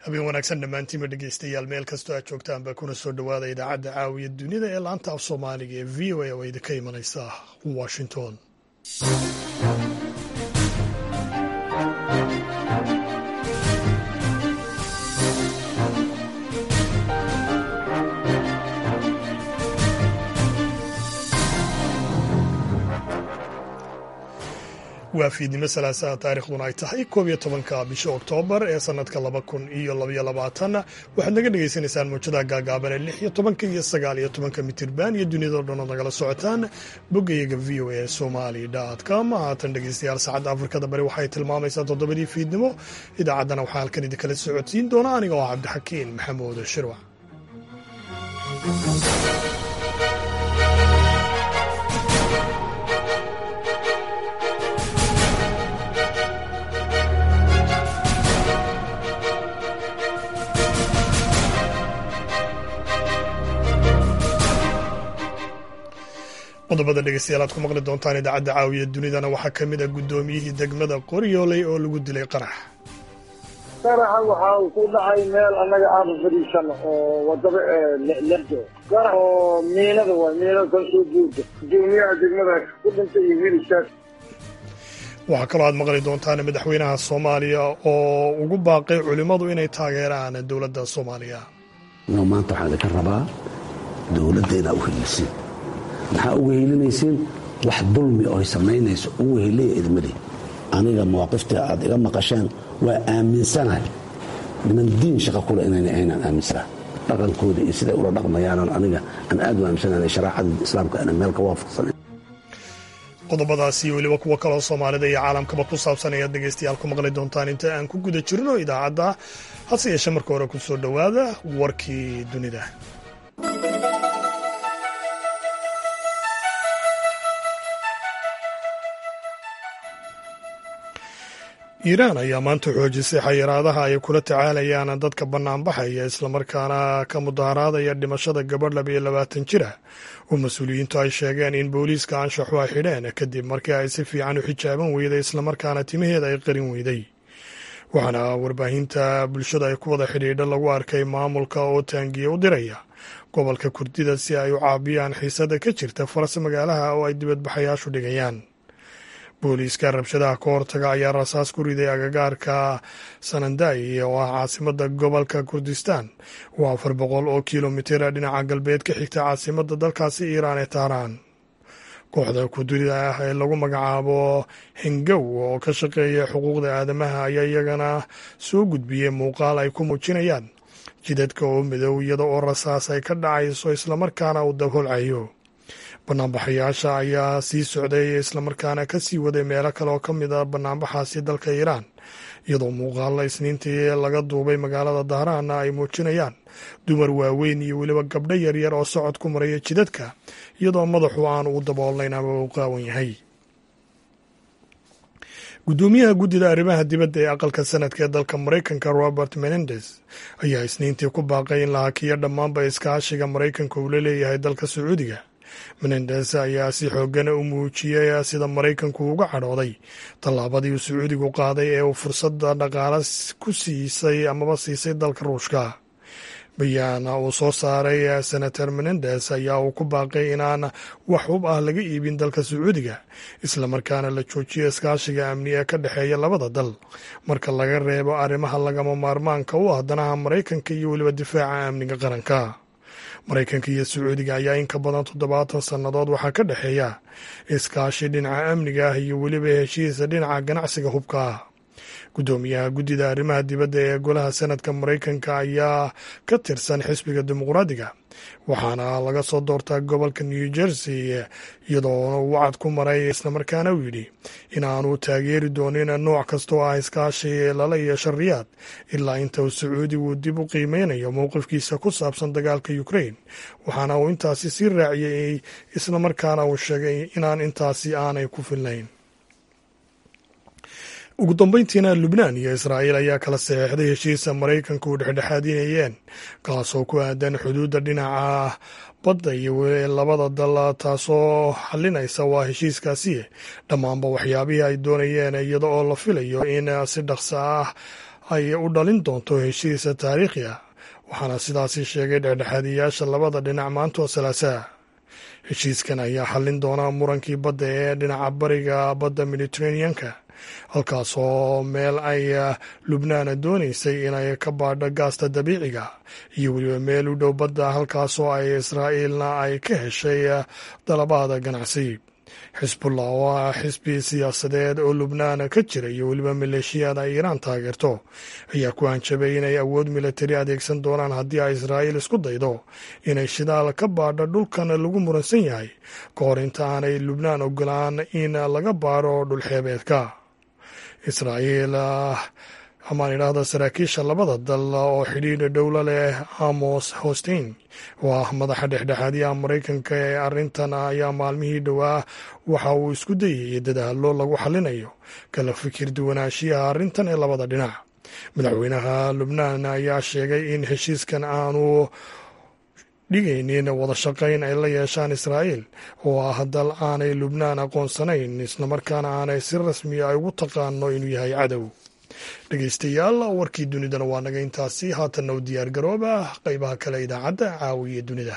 habeen wanaagsan dhammaantiinba dhegeystayaal meel kastoo aad joogtaan baa kuna soo dhowaada idaacadda caawiya dunida ee laanta af soomaaliga ee v o a oo idinka imanaysa washington waa fiidnimo salaasaha taarikhduna ay tahay koob iyo tobanka bisha oktoobar ee sanadka laba kun iyo labaiyo labaatan waxaad naga dhagaysanaysaan muujadaha gaagaaban ee lix iyo tobanka iyo sagaal iyo tobanka mitirban iyo duniyadao dhan ood nagala socotaan boggayaga v o a somali com haatan dhegeystayaal saacadda afrikada bari waxay tilmaamaysaa toddobadii fiidnimo idaacaddana waxaa halkan idinkala socodsiin doona aniga oo cabdixakiin maxamuud shirwac qodobada dhegeystayaal aad ku maqli doontaan idaacadda caawiya dunidana waxaa ka mid a guddoomiyihii degmada qoryooley oo lagu dilay qarax qaraxa waxa uu ku dhacay meel annaga aanu fadhiisano oo wadaba lerdo qarax oo miinada waay miinada kalsoo guurda gudoomiyaha degmadaas ku dhintay iyo wiilishaas waxaa kaloo aad maqli doontaan madaxweynaha soomaaliya oo ugu baaqay culimmadu inay taageeraan dowladda soomaaliya maanta waxaan idinka rabaa dowladda inaa u heliisiin maxaa uga helinaysiin wax dulmi oo ay samaynayso ugu heliya idmali aniga mawaaqiftii aad iga maqasheen waa aaminsanahay niman diin shaqa kule inayna ahaynaan aaminsanahay dhaqankooda iyo siday ula dhaqmayaanan aniga aan aad u aaminsanahay sharaacada islaamka ana meel ka waafaqsanayn qodobadaas iyo weliba kuwo kaloo soomaalida iyo caalamkaba ku saabsan ayaad dhegaystayaal ku maqli doontaan inta aan ku guda jirno idaacadda hase yeeshe marka hore ku soo dhowaada warkii dunida iiraan ayaa maanta xoojisay xayiraadaha ay kula tacaalayaan dadka bannaanbaxaya islamarkaana ka mudaharaadaya dhimashada gabadh laba iyo labaatan jir ah oo mas-uuliyiintu ay sheegeen in booliiska anshaxu ay xidheen kadib markii ay si fiican u xijaaban weyday islamarkaana timaheeda ay qarin weyday waxaana warbaahinta bulshada ay ku wada xidhiidha lagu arkay maamulka oo taangiye u diraya gobolka kurdida si ay u caabiyaan xiisada ka jirta faras magaalaha oo ay dibadbaxayaashu dhigayaan booliiska rabshadaha ka hortaga ayaa rasaas ku riday agagaarka sananday oo ah caasimada gobolka kurdistan oo afar boqol oo kilomitira dhinaca galbeed ka xigta caasimada dalkaasi iiraan ee tahraan kooxda kurdida ah ee lagu magacaabo hengow oo ka shaqeeya xuquuqda aadamaha ayaa iyagana soo gudbiyey muuqaal ay ku muujinayaan jidadka oo midow iyada oo rasaas ay ka dhacayso islamarkaana uu dabholcayo banaanbaxayaasha ayaa sii socday islamarkaana ka sii waday meelo kale oo ka mid a banaanbaxaasi dalka iiraan iyadoo muuqaalla isniintii laga duubay magaalada dahraanna ay muujinayaan dumar waaweyn iyo weliba gabdho yaryar oo socod ku maraya jidadka iyadoo madaxu aan uu daboolnayn ama uu qaawan yahay guddoomiyaha guddida arrimaha dibadda ee aqalka sanadka ee dalka maraykanka robert menendez ayaa isniintii ku baaqay in la hakiyo dhammaanba iskaashiga maraykanka uu la leeyahay dalka sacuudiga menendes ayaa si xoogana u muujiyey sida maraykanku uga cadhooday tallaabadii uu sacuudigu qaaday ee uu fursadda dhaqaale ku siisay amaba siisay dalka ruushka bayaan uu soo saaray senator menendes ayaa uu ku baaqay inaan wax hub ah laga iibin dalka sacuudiga islamarkaana la joojiyo iskaashiga amni ee ka dhexeeya labada dal marka laga reebo arrimaha lagama maarmaanka u ah danaha maraykanka iyo weliba difaaca amniga qaranka maraykanka iyo sacuudiga ayaa in ka badan toddobaatan sannadood waxaa ka dhexeeya iskaashi dhinaca amniga ah iyo weliba heshiisa dhinaca ganacsiga hubka ah guddoomiyaha guddida arrimaha dibadda ee golaha sanadka maraykanka ayaa ka tirsan xisbiga dimuqraadiga waxaana laga soo doortaa gobolka new jersey iyadoona uu wacad ku maray islamarkaana uu yidhi inaanu taageeri doonin nooc kasta oo ah iskaashi lala yeesho riyaad ilaa inta uu sacuudigu dib u qiimeynayo mowqifkiisa ku saabsan dagaalka ukrain waxaana uu intaasi sii raaciyey islamarkaana uu sheegay inaan intaasi aanay ku filnayn ugu dambeyntiina lubnaan iyo israa'iil ayaa kala saxeixday heshiisa maraykanka u dhexdhexaadinayeen kaasoo ku aadan xuduudda dhinaca badda iyo labada dal taasoo xalinaysa waa heshiiskaasi dhammaanba waxyaabihii ay doonayeen iyada oo la filayo in si dhaqso ah ay u dhalin doonto heshiisa taariikhi ah waxaana sidaasi sheegay dhexdhexaadiyaasha labada dhinac maantoo salaasaa heshiiskan ayaa xallin doona murankii badda ee dhinaca bariga badda mediteraneanka halkaasoo meel ay lubnaan doonaysay inay ka baadho gaasta dabiiciga iyo weliba meel u dhow badda halkaasoo ay israa'iilna ay ka heshay dalabaada ganacsi xisbullah oo ah xisbi siyaasadeed oo lubnaan ka jira iyo weliba maleeshiyaad ay iiraan taageerto ayaa ku hanjabay inay awood milatari adeegsan doonaan haddii ay israa'iil isku daydo inay shidaal ka baadho dhulkan lagu muransan yahay ka hor inta aanay lubnaan ogolaan in laga baadho dhulxeebeedka israa'iil amaan idhaahda saraakiisha labada dal oo xidhiidha dhowlo leh amos hostein oo ah madaxa dhexdhexaadiyaha maraykanka ee arrintan ayaa maalmihii dhowaa waxa uu isku dayayay dadaallo lagu xallinayo kala fikir duwanaanshiyaha arrintan ee labada dhinac madaxweynaha lubnaan ayaa sheegay in heshiiskan aanu dhigaynin wada shaqayn ay la yeeshaan israa'iil oo ah dal aanay lubnaan aqoonsanayn islamarkaana aanay si rasmiya ay ugu taqaano inuu yahay cadow dhegeystayaal warkii dunidana waa naga intaasi haatanna u diyaar garooba qeybaha kale idaacadda caawiya dunida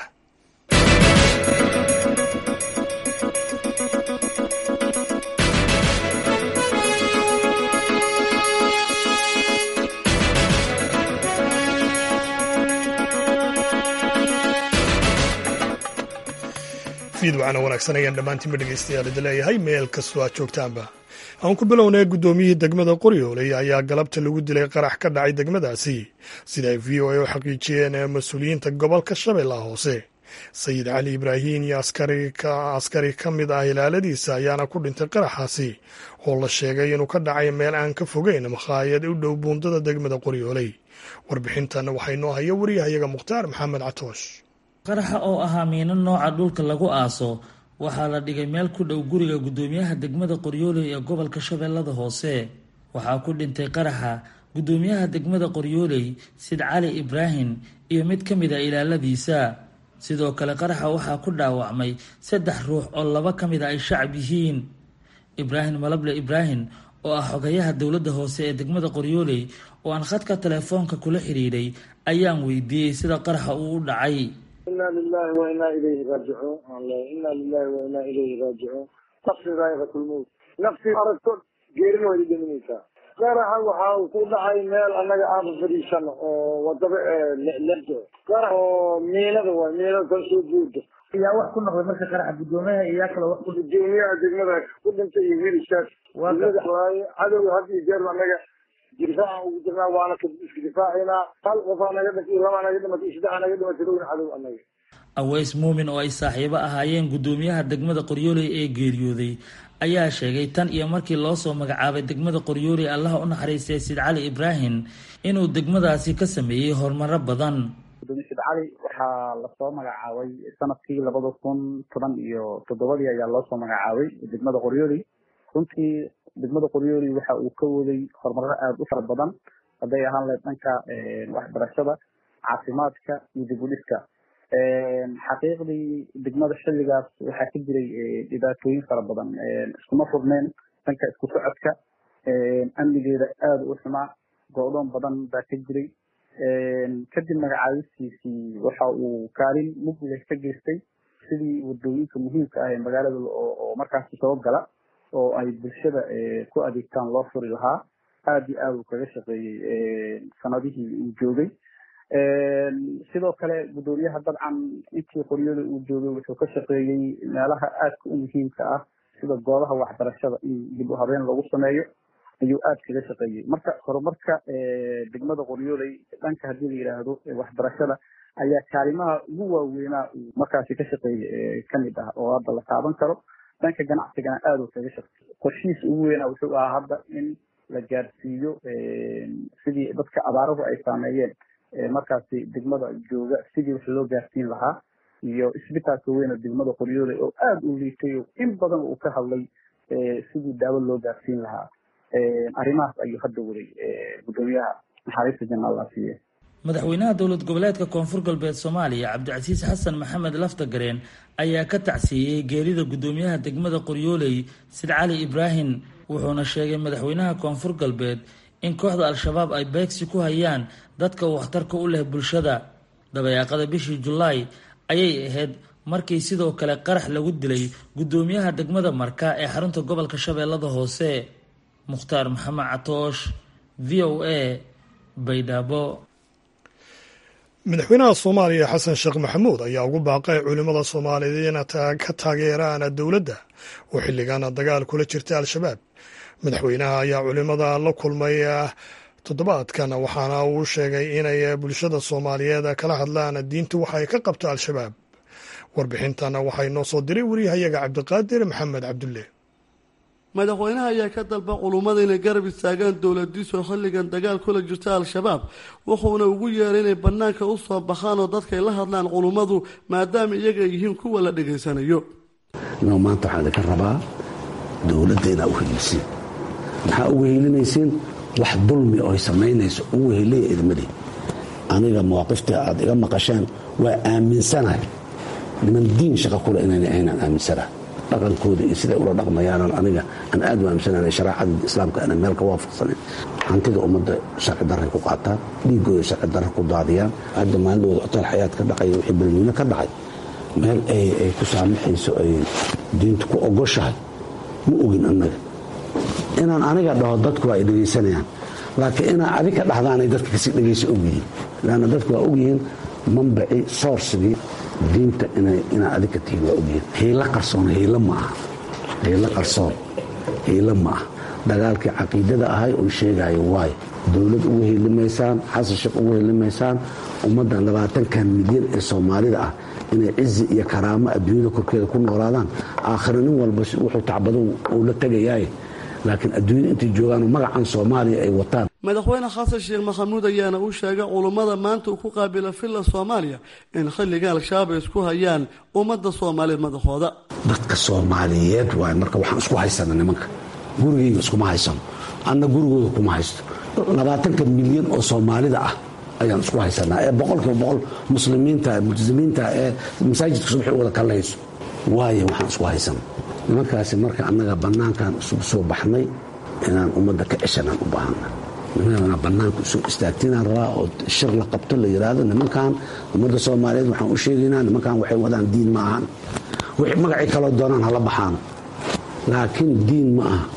fiidwacana wanaagsan ayaan dhammaantiinba dhegeystayaal idi leeyahay meel kastoo aad joogtaanba aan ku bilownay guddoomiyihii degmada qoryooley ayaa galabta lagu dilay qarax ka dhacay degmadaasi sida ay v o a u xaqiijiyeen mas-uuliyiinta gobolka shabeellaha hoose sayid cali ibraahin iyo askari ka mid ah ilaaladiisa ayaana ku dhintay qaraxaasi oo la sheegay inuu ka dhacay meel aan ka fogeyn makhaayad u dhow buundada degmada qoryooley warbixintan waxaa inoo haya wariyahayaga mukhtaar maxamed catoosh qaraxa oo ahaa miino nooca dhulka lagu aaso waxaa la dhigay meel ku dhow guriga guddoomiyaha degmada qoryooley ee gobolka shabeellada hoose waxaa ku dhintay qaraxa guddoomiyaha degmada qoryooley sid cali ibraahim iyo mid ka mid a ilaaladiisa sidoo kale qaraxa waxaa ku dhaawacmay saddex ruux oo laba ka mid a ay shacab yihiin ibraahim malable ibraahim oo ah xogayaha dowladda hoose ee degmada qoryooley oo aan khadka telefoonka kula xidhiidhay ayaan weydiiyey sida qaraxa uu u dhacay ina lilahi wa inaa ilayhi raajicuun ina lilahi wa inaa ilayhi raajicuun nafsi daa'iqatulmowt nafsi aragto geerina way dhiminaysaa qaraxa waxa uu ku dhacay meel annaga aaba fadhiisano oo wadaba lerdo qarax oo miinada waay miinada kan soo buuda yaa wax ku noqday marka qaraxa guddoomiyaha iyo yaa kale wax ku gudoomiyaha degmada ku dhintay iyo wiilishaas degmada waaye cadowga had iyo jeer annaga difaaca ugu jirnaa waana iska difaacaynaa hal qofaa naga dhintay labaa naga dhimatay saddexa naga dhimatay dhowna cadow annaga aweys muumin oo ay saaxiibo ahaayeen guddoomiyaha degmada qoryooley ee geeriyooday ayaa sheegay tan iyo markii loo soo magacaabay degmada qoryooley allaha u naxariistay sid cali ibraahim inuu degmadaasi ka sameeyey horumaro badan gudoomiye sid cali waxaa lasoo magacaabay sanadkii labada kun toban iyo toddobadii ayaa loo soo magacaabay degmada qoryooley runtii degmada qoryooley waxa uu ka waday horumaro aada u fara badan hadday ahaan lahayd dhanka waxbarashada caafimaadka iyo dib u dhiska xaqiiqdii degmada xilligaas waxaa ka jiray dhibaatooyin fara badan iskuma furneyn dhanka isku socodka amnigeeda aada u xumaa go-doon badan baa ka jiray kadib magacaabistiisii waxa uu kaalin mugleh ka geystay sidii wadooyinka muhiimka ah ee magaalada oo markaasi soo gala oo ay bulshada ku adeegtaan loo furi lahaa aada iyo aada uu kaga shaqeeyey sanadihii uu joogay sidoo kale guddoomiyaha dabcan intii qoryoda uu joogay wuxuu ka shaqeeyey meelaha aadka u muhiimka ah sida goobaha waxbarashada in dib u habeen lagu sameeyo ayuu aada kaga shaqeeyey marka horumarka degmada qoryooley dhanka haddii la yidhaahdo waxbarashada ayaa kaalimaha ugu waaweynaa uu markaasi ka shaqeeyey kamid ah oo hadda la taaban karo dhanka ganacsigana aada uu kaga shaqeeyey qorshihiisa ugu weynaa wuxuu ahaa hadda in la gaarsiiyo sidii dadka abaaruhu ay saameeyeen markaasi degmada jooga sidii wax loo gaarsiin lahaa iyo isbitaalka weyne degmada qoryooley oo aada u liitay oo in badan uu ka hadlay sidii daawo loo gaarsiin lahaa arrimahaas ayuu hadda waday guddoomiyaha naxariista janna allah siiye madaxweynaha dowlad goboleedka koonfur galbeed soomaaliya cabdicasiis xasan maxamed laftagareen ayaa ka tacsiiyey geerida guddoomiyaha degmada qoryooley sid cali ibraahim wuxuuna sheegay madaxweynaha koonfur galbeed in kooxda al-shabaab ay beegsi ku hayaan dadka waxtarka u leh bulshada dabayaaqada bishii julaay ayay ahayd markii sidoo kale qarax lagu dilay guddoomiyaha degmada marka ee xarunta gobolka shabeellada hoose mukhtaar maxamed catoosh v o a baydhabo madaxweynaha soomaaliya xasan sheekh maxamuud ayaa ugu baaqay culimmada soomaaliyeed in ka taageeraan dowladda oo xilligaana dagaal kula jirta al-shabaab madaxweynaha ayaa culimmada la kulmay toddobaadkan waxaana uu sheegay inay bulshada soomaaliyeed kala hadlaan diinta waxa ay ka qabto al-shabaab warbixintan waxay noo soo diray wariyahayaga cabdiqaadir maxamed cabdulle madaxweynaha ayaa ka dalba culummada inay garab istaagaan dowladiisu xilligan dagaal kula jirta al-shabaab wuxuuna ugu yeeray inay bannaanka u soo baxaan oo dadkay la hadlaan culummadu maadaama iyaga ay yihiin kuwa la dhegaysanayo inuu maanta waxaan idinka rabaa dowladda inaa u heliisiin maxaa ugu helinaysiin wax dulmi oo ay samaynayso ugu heliya idmadii aniga mawaaqiftii aad iga maqasheen waa aaminsanahay niman diin shaqa kule inayna ahaynaan aaminsanahay dhaqankooda iyo siday ula dhaqmayaanan aniga aan aad u aaminsanahay sharaacada islaamka ana meel ka waafaqsanin hantida ummadda sharci darray ku qaataan dhiigooda sharci darra ku daadiyaan hadda maalidooda otaal xayaad ka dhacay wixii beledweyne ka dhacay meel ay ku saamaxayso ay diintu ku ogoshahay ma ogin annaga inaan aniga dhaho dadku waa ay dhegaysanayaan laakiin inaa adiga dhahdaanay dadka kasii dhegaysa ogyihiin lanna dadku waa ogyihiin mambaci soorsigii diinta inaa adiga tihiin waa ogyihiin hiilo qarsoon hiilo ma aha hiilo qarsoon hiilo ma aha dagaalkii caqiidada ahay uu sheegayo waay dowlad ugu helimaysaan xasan sheekh ugu helimaysaan ummaddan labaatankan milyan ee soomaalida ah inay cizi iyo karaamo adduunyada korkeeda ku noolaadaan aakhira nin walba wuxuu tacbado uu la tegayaaye laakiin adduunyada intay joogaanoo magacan soomaaliya ay wataan madaxweyne xasan sheekh maxamuud ayaana u sheegay culummada maanta uu ku qaabila villa soomaaliya in xilliga al-shabaab ay isku hayaan ummadda soomaaliyeed madaxooda dadka soomaaliyeed waay marka waxaan isku haysana nimanka gurigayga iskuma haysano anna gurigooda kuma haysto labaatanka milyan oo soomaalida ah ayaan isku haysanaa ee boqolkiiba boqol muslimiinta multizimiinta ee masaajidka subaxi wada kallayso waayo waxaan isku haysana nimankaasi marka annaga bannaankan isugu soo baxnay inaan ummadda ka ceshanaan u baahana nimanana bannaanka isu istaagtinaan rabaa oo shir la qabto la yidhaahdo nimankan ummadda soomaaliyeed waxaan u sheegaynaa nimankan waxay wadaan diin ma ahan wixii magacii kaloo doonaan hala baxaan laakiin diin ma aha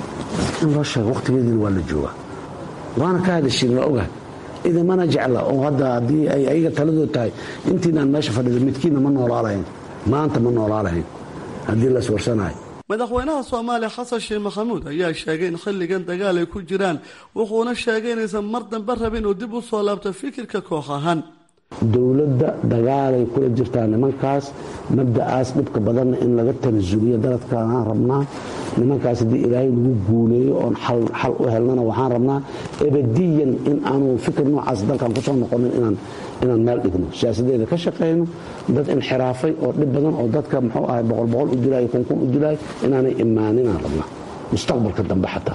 in loo sheego waqtigeediina waa la joogaa waana ka hadashiin waa ogahay idamana jecla oo hadda haddii ay ayaga taladood tahay intiinaan meesha fadhida midkiinna ma noolaalahayn maanta ma noolaalahayn haddii la iswarsanayo madaxweynaha soomaaliya xasan sheekh maxamuud ayaa sheegay in xilligan dagaal ay ku jiraan wuxuuna sheegay inaysan mar dambe rabin uu dib u soo laabto fikirka koox ahaan dowladda dagaalay kula jirtaa nimankaas mabda'aas dhibka badanna in laga tanasuliyo daladkaan rabnaa nimankaas haddii ilaahay lagu guuleeyo oon xal u helnana waxaan rabnaa ebadiyan in aanu fikir noocaas dalkan kusoo noqonin inaan meel dhigno siyaasadeeda ka shaqayno dad inxiraafay oo dhib badan oo dadka muxuu ahay boqol boqol u dilaayo kunkun u dilaayo inaanay imaaninaan rabnaa mustaqbalka dambe xataa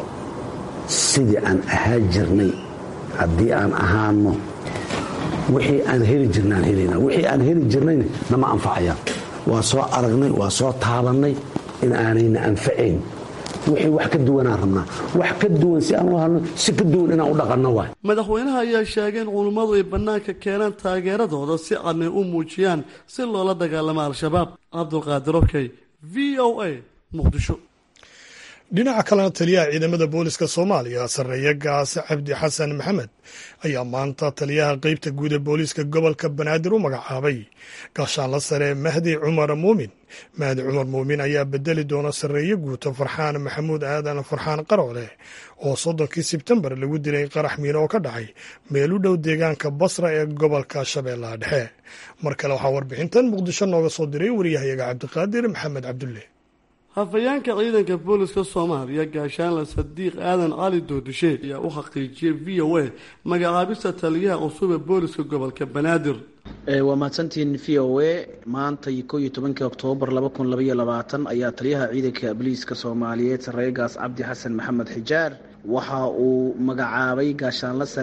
sidii aan ahaan jirnay haddii aan ahaano wixii aan heli jirnaan helana wixii aan heli jirnayna nama anfacayaan waa soo aragnay waa soo taabannay in aanayna anfacayn wixii wax ka duwanaan rabnaa wax ka duwan si aan u halno si ka duwan inaan u dhaqanno waay madaxweynaha ayaa sheegay in culummadu ay bannaanka keenaan taageeradooda si cadnay u muujiyaan si loola dagaalamo al-shabaab cabdulqaadir okey v o a muqdisho dhinaca kalena taliyaha ciidamada booliska soomaaliya sarreeye gaase cabdi xasan maxamed ayaa maanta taliyaha qeybta guud ee booliiska gobolka banaadir u magacaabay gaashaanla sare mahdi cumar muumin mahdi cumar muumin ayaa bedeli doona sarreeye guuto farxaan maxamuud aadan farxaan qaroole oo soddonkii sebtembar lagu dilay qarax miino oo ka dhacay meel u dhow deegaanka basra ee gobolka shabeellaha dhexe mar kale waxaa warbixintan muqdisho nooga soo diray wariyahayaga cabdiqaadir maxamed cabdulle hafayeenka ciidanka booliska soomaaliya gaashaanle sadiiq aadan cali doodishe ayaa u xaqiijiyey v o a magacaabista taliyaha cusub ee booliska gobolka banaadir waa mahadsantiin v o a maanta ko iyo tobankii oktoobar laba kun labaiyo labaatan ayaa taliyaha ciidanka booliiska soomaaliyeed sarreegaas cabdi xasan maxamed xijaar waxa uu magacaabay gaashaanle sare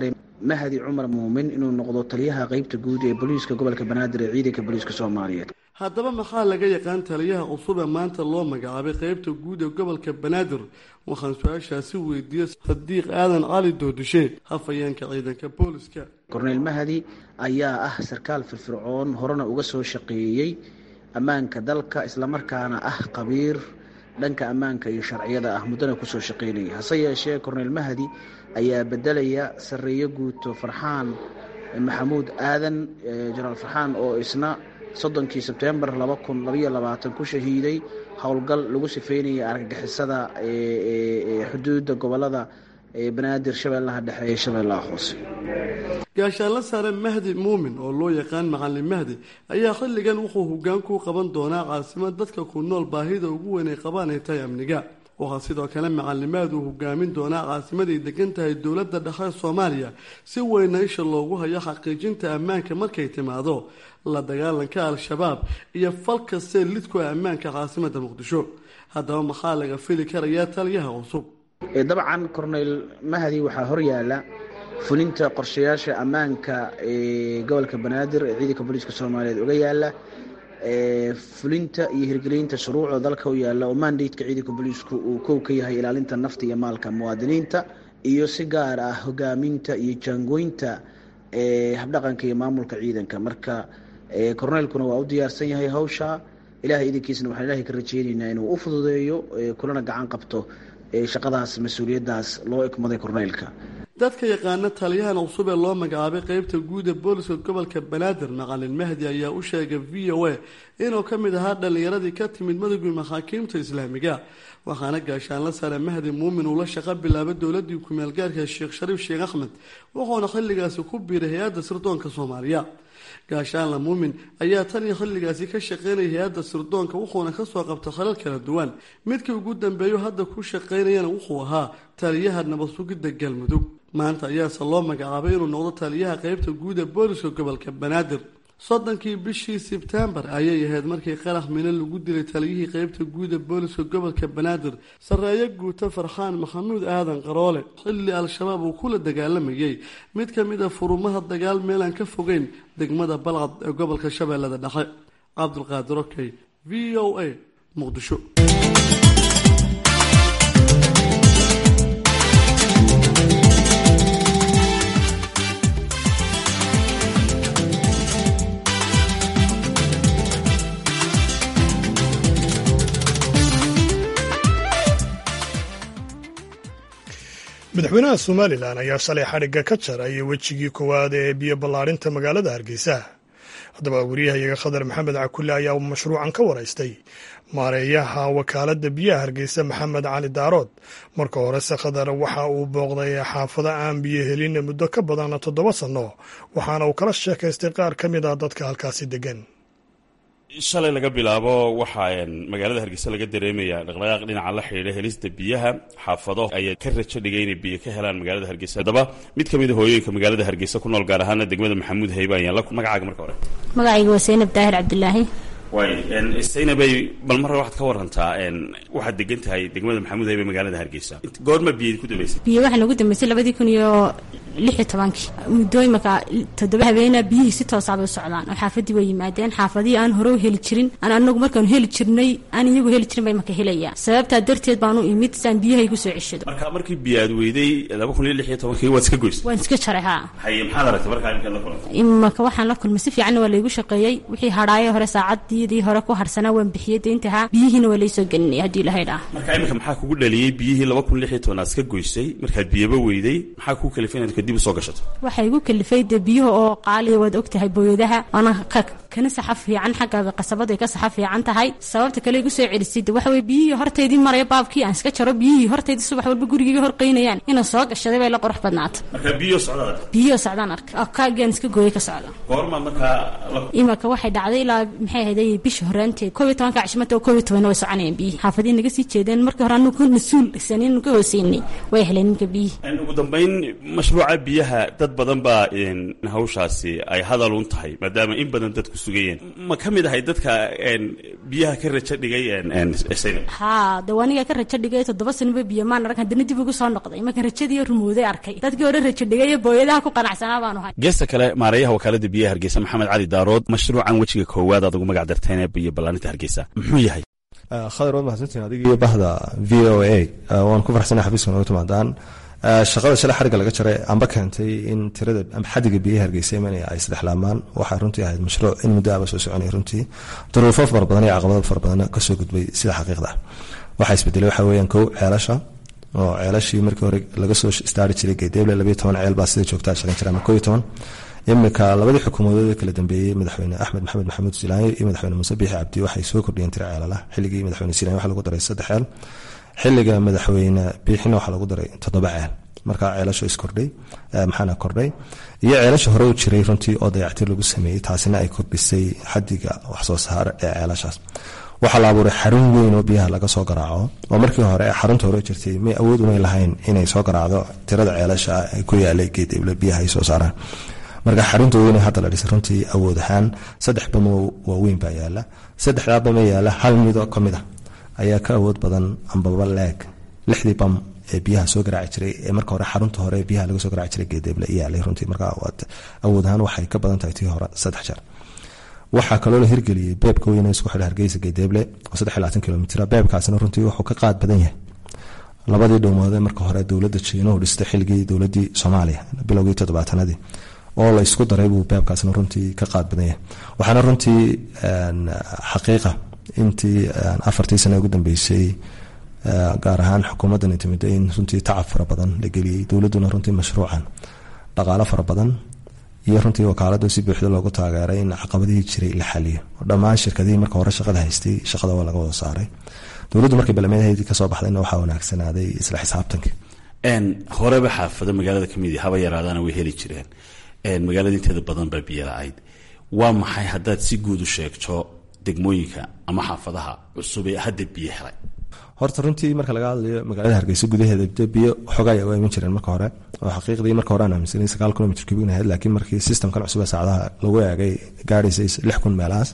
mahdi cumar muumin inuu noqdo taliyaha qeybta guud ee booliiska gobolka banaadir ee ciidanka booliiska soomaaliyeed haddaba maxaa laga yaqaan taliyaha cusub ee maanta loo magacaabay qeybta guud ee gobolka banaadir waxaan su-aashaasi weydiiyey sadiiq aadan cali doodishe hafayeenka ciidanka booliska korneyl mahdi ayaa ah sarkaal firfircoon horena uga soo shaqeeyey ammaanka dalka islamarkaana ah qabiir dhanka ammaanka iyo sharciyada ah muddana kusoo shaqeynaya hase yeeshee korneyl mahdi ayaa bedelaya sarreeyo guuto farxaan maxamuud aadan jenaraal farxaan oo isna soddonkii sebtembar laba kun labaiyo labaatan ku shahiiday howlgal lagu sifeynaya argagixisada xuduudda gobolada banaadir shabeellaha dhexe ee shabeellaha hoose gaashaanla sare mahdi muumin oo loo yaqaan macalin mahdi ayaa xilligan wuxuu hoggaan ku qaban doonaa caasimad dadka ku nool baahida ugu weyn ay qabaan ay tahay amniga waxaa sidoo kale macalimaad uu hogaamin doonaa caasimaday degan tahay dowladda dhexe soomaaliya si weyna isha loogu hayo xaqiijinta ammaanka markay timaado la dagaalanka al-shabaab iyo fal kastee lidku ah ammaanka caasimadda muqdisho haddaba maxaa laga fili karayaa taliyaha cusub dabcan korneyl mahdi waxaa horyaala fulinta qorshayaasha ammaanka ee gobolka banaadir ee ciidanka booliiska soomaaliyeed uga yaala fulinta iyo hirgelinta shuruucda dalka u yaala oo mandateka ciidanka booliisku uu kow ka yahay ilaalinta nafta iyo maalka muwaadiniinta iyo si gaar ah hogaaminta iyo jaangooynta habdhaqanka iyo maamulka ciidanka marka korneylkuna waa u diyaarsan yahay hawsha ilahay idankiisna waxaan ilahay ka rajeyneynaa inuu u fududeeyo kulana gacan qabto shaqadaas mas-uuliyaddaas loo ekmaday korneylka dadka yaqaana taliyahan cusub ee loo magacaabay qeybta guud ee booliska gobolka banaadir macalin mahdi ayaa u sheegay v o a inuu ka mid ahaa dhallinyaradii ka timid madowgii maxaakiimta islaamiga waxaana gaashaanla sare mahdi muumin uu la shaqo bilaabay dowladii ku-meelgaarka sheekh shariif sheekh axmed wuxuuna xilligaasi ku biiray hay-adda sirdoonka soomaaliya gaashaanla muumin ayaa tan iyo xilligaasi ka shaqeynaya hay-adda sirdoonka wuxuuna kasoo qabtay khalal kala duwan midkii ugu dambeeyo hadda ku shaqeynayana wuxuu ahaa taliyaha nabad sugidda galmudug maanta ayaase loo magacaabay inuu noqdo taliyaha qeybta guud ee booliska gobolka banaadir soddonkii bishii sebtembar ayay ahayd markii qarax mino lagu dilay taliyihii qeybta guud ee booliska gobolka banaadir sarreeyo guuto farxaan maxamuud aadan qaroole xilli al-shabaab uu kula dagaalamayay mid ka mid a furumaha dagaal meelaan ka fogeyn degmada balcad ee gobolka shabeellada dhexe cabdulqaadir okey v o a muqdisho madaxweynaha somalilan ayaa shalay xadhigga ka jaray wejigii koowaad ee biyo ballaarinta magaalada hargeysa haddaba wariyahayaga khadar maxamed cakulle ayaa mashruucan ka waraystay maareeyaha wakaaladda biyaha hargeysa maxamed cali daarood marka horese khadar waxa uu booqday xaafado aan biyo helin muddo ka badan toddoba sanno waxaana uu kala sheekaystay qaar ka mid a dadka halkaasi degan shalay laga bilaabo waxaa magaalada hargeysa laga dareemaya dhaqdhaqaaq dhinaca la xidhiidha helista biyaha xaafado ayaa ka rajo dhigay inay biyo ka helaan magaalada hargeysa haddaba mid ka mid a hooyooyinka magaalada hargeysa ku nool gaar ahaana degmada maxamuud hayba ayaan la magacaaga marka hore magacayga waa saynab daahir cabdilaahi waay saynabay bal marra waxaad ka warantaa waxaad degan tahay degmada maxamuud hayba magaalada hargeysa goorma biyo ku dambeysay biyo waxaa nagu dambeysay labadii kun iyo lix iyo tobankii muddo imaka toddoba habeena biyihii si toosaabay u socdaan oo xaafadii way yimaadeen xaafadihii aan hore u heli jirin aan anagu markaanu heli jirnay aan iyagu heli jirin bay marka helayaan sababtaa darteed baanu imid saan biyaha igu soo ceshado marka markii biyo aad weyday laba kun iyo lix iyo tobankii waad iska goysay waan iska jaray haa haye maxaad aragtay markaa imikaad la kulantay imaka waxaan la kulmay si fiicanna waa laygu shaqeeyey wixii hadhaayo hore saacaddiidii hore ku harsanaa waan bixiyey deyntahaa biyihiina waa laysoo gelinay haddii ilahay dhaa marka imika maxaa kugu dhaliyey biyihii laba kun lix iyo toban aad iska goysay markaad biyaba weyday maxaa kuu kalifay inaad kadib usoo gashato waxay igu kalifay dee biyuha oo qaaliya waad og tahay booyadaha waana kana saxa fiican xagga qasabada ay ka saxa fiican tahay sababta kale igu soo celisay de waxa weye biyihii hortaydii maraya baabkii aan iska jaro biyihii hortaydii subax walba gurigayga horqaynayaan inaan soo gashaday bay la qurux badnaata marka biyo socdaad biyihoo socdaan arka kaagaan iska gooyay ka socda goorma markaa imaka waxay dhacday ilaa maxay ahayday bisha horaanteed koob iyo tobanka cishmata oo koob iyo tobanna way soconayaan biyihii xaafadii naga sii jeedeen markii hore anu ka mas-uul sanin ka hooseynay way heleen ninka biyihii ugu dambayn mashruuca biyaha dad badan baa hawshaasi ay hadal un tahay maadaama in badan dadku sugayeen ma ka mid ahay dadka biyaha ka rajo dhigay haa de aniga ka rajo dhigay toddoba sanaba biyo maan arag haddana dib ugu soo noqday markan rajadii rumooday arkay dadkii hore rajo dhigay iyo booyadaha ku qanacsanaa baanu hay geesta kale maareeyaha wakaalada biyaha hargeysa maxamed cali daarood mashruucan wejiga koowaad aad ugu magac darteen ee biyo ballaaninta hargeysa muxuu yahay khadar waad mahadsantiin adigii bahda v o a waan ku farxsanay xafiiska nooga timaadaan shaqada shalay xariga laga jaray amba keentay in tirada ama xadiga biyaha hargeysa imanaya ay saddexlaamaan waxay runtii ahayd mashruuc in muddo aba soo soconaya runtii duruufo fara badan iyo caqabado fara badan kasoo gudbay sida xaqiiqda waxaa isbedelay waxaa weeyaan kow ceelasha oo ceelashii markii hore laga soo istaari jiray geedeeble labayo toban ceel baa sida joogtaa shaqayn jira ama koo iyo toban imika labadii xukuumadood ee kala dambeeyey madaxweyne axmed maxamed maxamuud silaanyo iyo madaxweyne muuse biixi cabdi waxay soo kordhiyeen tira ceelala xilligii madaxweyne silaanyo waxaa lagu daray saddex ceel xilliga madaxweyne biixina waxaa lagu daray toddoba ceel markaa ceelasho iskordhay maxaana kordhay iyo ceelasha hore u jiray runtii oo dayactir lagu sameeyey taasina ay kordhisay xadiga waxsoo saar ee ceelashaas waxaa la abuuray xarun weyn oo biyaha laga soo garaaco oo markii hore xarunta hore jirtay may awood umay lahayn inay soo garaacdo tirada ceelasha ay ku yaalay geedeble biyaha ay soo saaraan marka xarunta weyn hadda la dhisay runtii awood ahaan saddex bamo waaweyn baa yaala saddexdaa bama yaala hal mido ka mid a ayaa ka awood badan ambaba leeg lixdii bam ee biyaha soo garaaci jiray ee marka hore xarunta hore biyaha laga soo garaaci jiray geedeeble yaalay runtii marka awood ahaan waxay ka badan tahay tii hore saddex jeer waxaa kaloo la hirgeliyey beebka weyn isku xidha hargeysa geedeeble oo saddex iyo labaatan kilomitr beebkaasina runtii wuxuu ka qaad badan yahay labadii dhowmoodee marka hore dowladda jiinuhu dhistay xilligii dowladii soomaaliya bilowgii toddobaatanadii oo la isku daray buu beebkaasna runtii ka qaad badan yahay waxaana runtii xaqiiqa intii afartii sane ugu dambeysay gaar ahaan xukuumaddan intimida in runtii tacab fara badan la geliyey dowladduna runtii mashruucan dhaqaalo fara badan iyo runtii wakaalada si buuxda loogu taageeray in caqabadihii jiray la xaliyo dhammaan shirkadihii marka hore shaqada haystay shaqada waa laga wada saaray dowladdu markay balmeedheedii kasoo baxdayna waxaa wanaagsanaaday isla xisaabtanka horeba xaafado magaalada kamid haba yaraadaana way heli jireen magaalada inteeda badan baa biyo la-ayd waa maxay haddaad si guud u sheegto degmooyinka ama xaafadaha cusub ee hadda biyo helay horta runtii marka laga hadlayo magaalada hargeysa gudaheeda de biyo xogay u iman jireen marka hore oo xaqiiqdii marka hore aan aaminsanay sagaal kilomitr kubigna ahayd laakiin markii systemkan cusub ee saacadaha lagu eegay gaadhaysay lix kun meelahaas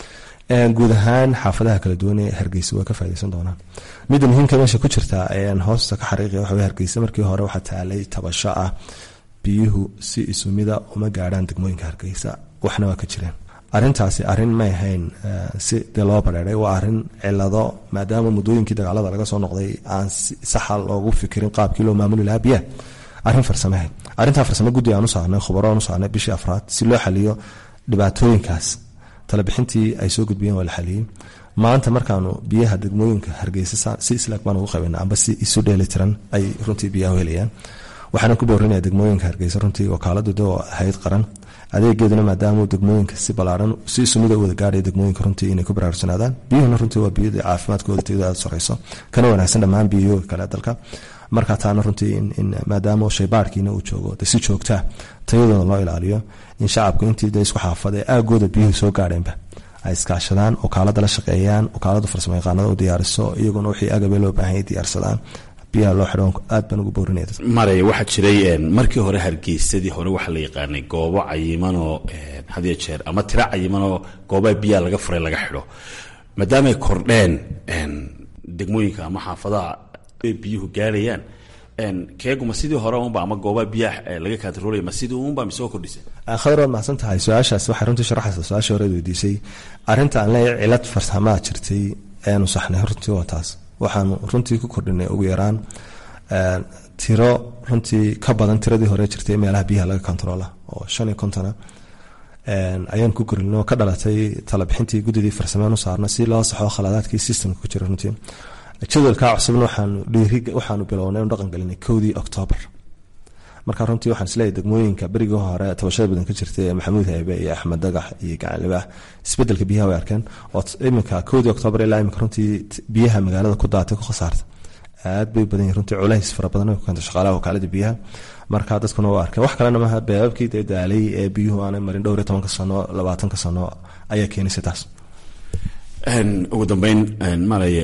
guud ahaan xaafadaha kala duwan ee hargeysa waa ka faa'idaysan doonaan midda muhiimka meesha ku jirta ayaan hoosta ka xariiqaya waxa weye hargeysa markii hore waxaa taalay tabasho ah biyuhu si isumida uma gaadhaan degmooyinka hargeysa waxna waa ka jireen arrintaasi arrin may ahayn si dee loo badheeray waa arrin cilado maadaama muddooyinkii dagaalada laga soo noqday aan saxa loogu fikirin qaabkii loo maamuli lahaa biyaha arrin farsamahayd arrintaa farsamo guddi aan u saarnay khubaro aan u saarnay bishii afraad si loo xaliyo dhibaatooyinkaas talabixintii ay soo gudbiyeen waa la xaliyey maanta markaanu biyaha degmooyinka hargeysa si islaag baan ugu qabayna amba si isu dheelitiran ay runtii biyaha helayaan waxaana ku boorinaya degmooyinka hargeysa runtii wakaaladu de oo ahayd qaran adeegeeduna maadaama degmooyinka si balaaran si isumida u wada gaadhaya degmooyinka runtii inay ku baraarugsanaadaan biyuhuna runtii waa biyada caafimaadkooda tayada aada sareyso kana wanaagsan dhammaan biyayooga kale dalka marka taana runtii in maadaama shaybaarkiina uu joogo de si joogtaa tayadooda loo ilaaliyo in shacabku intii de isku xaafada ee aagooda biyuhu soo gaadheenba ay iskaashadaan wakaalada la shaqeeyaan wakaalada farsamo yaqaanada u diyaariso iyaguna wixii agabe loo baahanya diyaarsadaan biyaha loo xidho aad baan ugu boorinaya maray waxaa jiray markii hore hargeysadii hore waxaa la yaqaanay goobo cayimanoo hadiyo jeer ama tiro cayimanoo goobaha biyaha laga furay laga xidho maadaamay kordheen degmooyinka ama xaafadaha ay biyuhu gaarayaan keeguma sidii hore unba ama goobaha biyaha laga kantaroolaya ma sidii unba mise oo kordhisa khadar waad mahadsan tahay su-aashaas waxay runtii sharaxaysa su-aasha horeed weydiisay arrinta aan leeyahay cilad farsamaa jirtay eanu saxnay runtii waa taas waxaanu runtii ku kordhinay ugu yaraan tiro runtii ka badan tiradii hore jirtay meelaha biyaha laga kontaroola oo shan iyo kontona ayaan ku kordhinay oo ka dhalatay talabixintii guddidii farsamean u saarna si loo saxo khaladaadkii systemka ku jira runtii jadwalkaa cusubna waxaanu dhiiri waxaanu bilownay inu dhaqan gelinay kowdii octoobar marka runtii waxaan isleeyahay degmooyinka berigii hore tabashada badan ka jirtay ee maxamuud haybe iyo axmed dagax iyo gacanlibaah isbedelka biyaha way arkeen oo iminka kowdii octoobar ilaa iminka runtii biyaha magaalada ku daatay ku khasaarta aad bay badan yihin runtii culays fara badan ku keenta shaqaalaha wakaalada biyaha marka dadkuna waa arkeen wax kalena maaha beebabkii dee daalay ee biyuhu aanay marin dhowr iyo tobanka sano labaatanka sano ayaa keenaysa taas ugu dambeyn maraya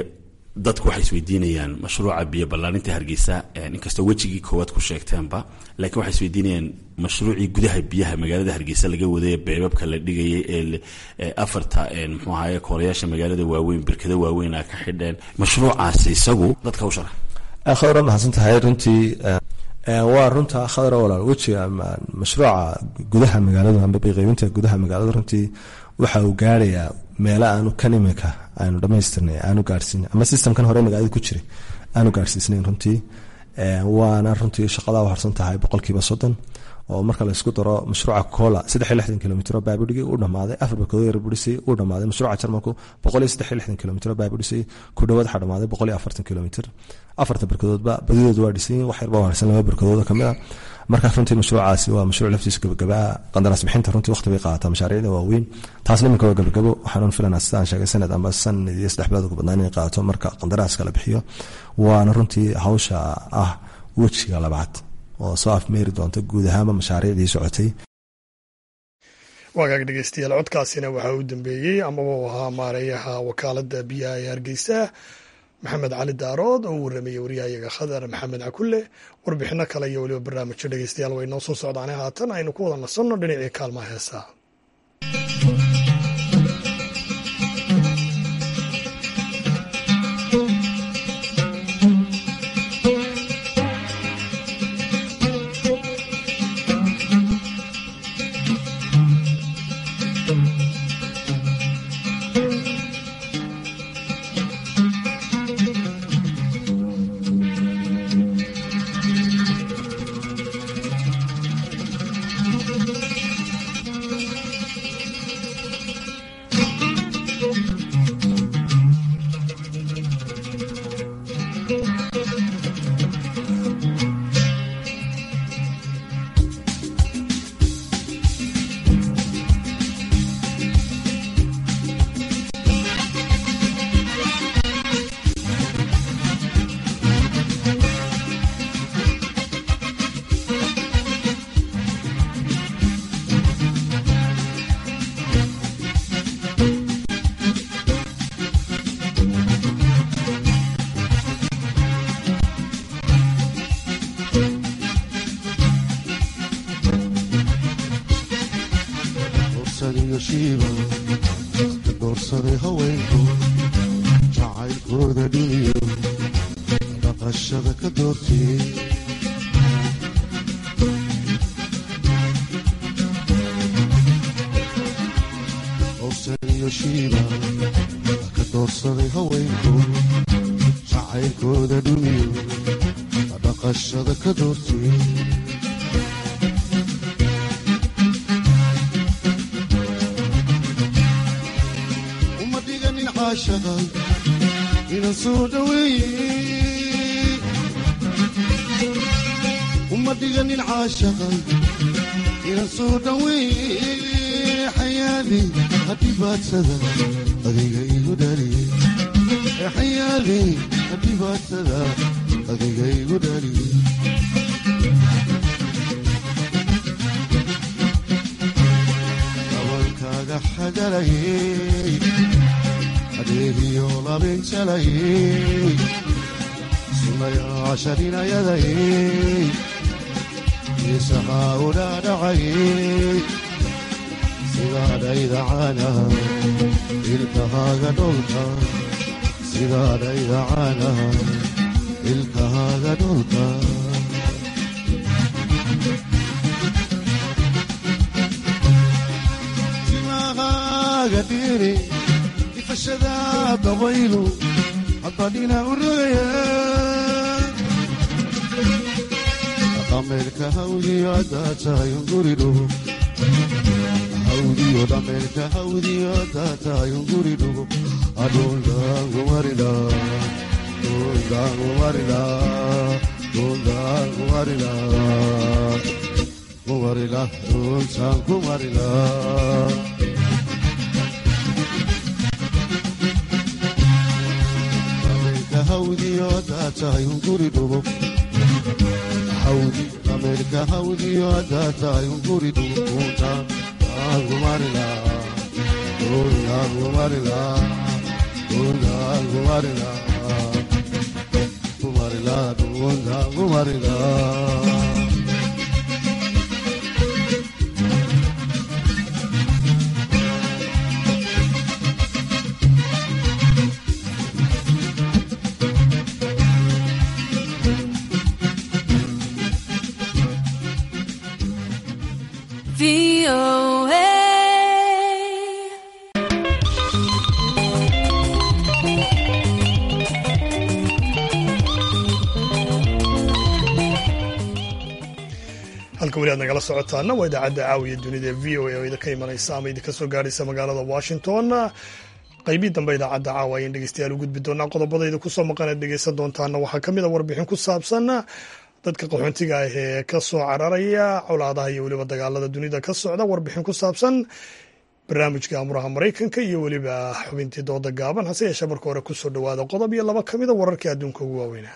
dadku waxay isweydiinayaan mashruuca biyo ballaarinta hargeysa inkastoo wejigii koowaad ku sheegteenba laakiin waxay isweydiinayaan mashruucii gudaha biyaha magaalada hargeysa laga waday beebabka la dhigayay ee afarta muxuu ahaye koolayaasha magaalada waaweyn birkado waaweyn a ka xidheen mashruucaasi isagu dadka u sharax khadra mahadsan tahay runtii waa runta khadra walaal wejiga mashruuca gudaha magaalada amba biqaybinta gudaha magaalada runtii waxa uu gaarayaa meelo aanu kan imika aanu dhamaystirnay aanu gaarsiin ama systemkan hore magaalada ku jiray aanu gaarsiisnayn runtii waana runtii shaqadaa harsan tahay boqolkiiba soddon oo marka laysku daro mashruuca cola saddex iyo lixdan kilomitro baabudhigi uu dhamaaday afar barkadood yar budhisay uu dhamaaday mashruuca jarmalku boqol iyo saddex iyo lixdan kilomitro baabudhisay ku dhawaad waxaa dhamaaday boqol iyo afartan kilomitr afarta barkadoodba badidooda waa dhisan wax yarba harsan laba barkadooda kamid a marka runtii mashruucaasi waa mashruuc laftiisa gabagabaa qandaraas bixinta runtii waqti bay qaadataa mashaariicda waaweyn taasna iminka waa gabagabo waxaan filanaa sidaan sheegay sanad amba sanad iyo saddex bilood ugu badnaan inay qaadato marka qandaraaska la bixiyo waana runtii hawsha ah wejiga labaad oo soo afmeeri doonta guud ahaanba mashaariicdii socotay waagaag dhegeystayaal codkaasina waxaa u dambeeyey amaba uu ahaa maareeyaha wakaalada biyaha ee hargeysa maxamed cali daarood oo u warramayey waryahayaga khadar maxamed cakulle warbixino kale iyo weliba barnaamijyo dhegeystayaal way noo soo socdaane haatan aynu ku wada nasanno dhinacii kaalmaha heesaa doorsaday haweenku jacaylkooda dhiniyo dhaqashada ka doortiyey owsaniyo shiiba ka doorsaday haweenku jacaylkooda dhiniyo dhaqashada ka doortiyey inan soo dhaweeye uma dhiganin caashaqa inan soo dhaweeye xayaali hadhibaadsada adiga igu dhaliye xayaali hadhibaadsada adiga igu dhaliye dabankaaga xagalayey adeegiyo labinjalayey sunayaasharinayadayey isahaa udhaadhacayey sidaadhaydacana ilkahaaga dholka sidaadhaydacana ilkahaaga dholka timahaaga dhiri ifashada dabaylu haddadhina u rogaya dhameerka hawdiyo haddaa tahay unguridhugo hawdiyo dhameerka hawdiyo haddaa tahay unguridhugo adhuldaangumarila dhuldaangumarila dhuldaangumarila kumarila dhultaan kumarila hawdiyo haddaa tahay unguri dhugo hawdi dhameerka hawdiyo haddaa tahay unguri dhugo kuuntaan aangumarila kuuntaan kumarila kuuntaan kumarila marida dhuwantaangu marida halka weli aad nagala socotaana waa idaacadda caawiya dunida ee v o a oo idinka imanaysa ama idinka soo gaaraysa magaalada washington qaybii dambe idaacadda caawa ayaan dhegeystayaal u gudbi doonaa qodobadayda kusoo maqanaad dhegeysan doontaana waxaa ka mid a warbixin ku saabsan dadka qaxoontiga ah ee ka soo cararaya colaadaha iyo weliba dagaalada dunida ka socda warbixin ku saabsan barnaamijka amuraha maraykanka iyo weliba xubintii dooda gaaban hase yeeshee marka hore kusoo dhowaada qodob iyo laba ka mida wararkii adduunka ugu waaweynaa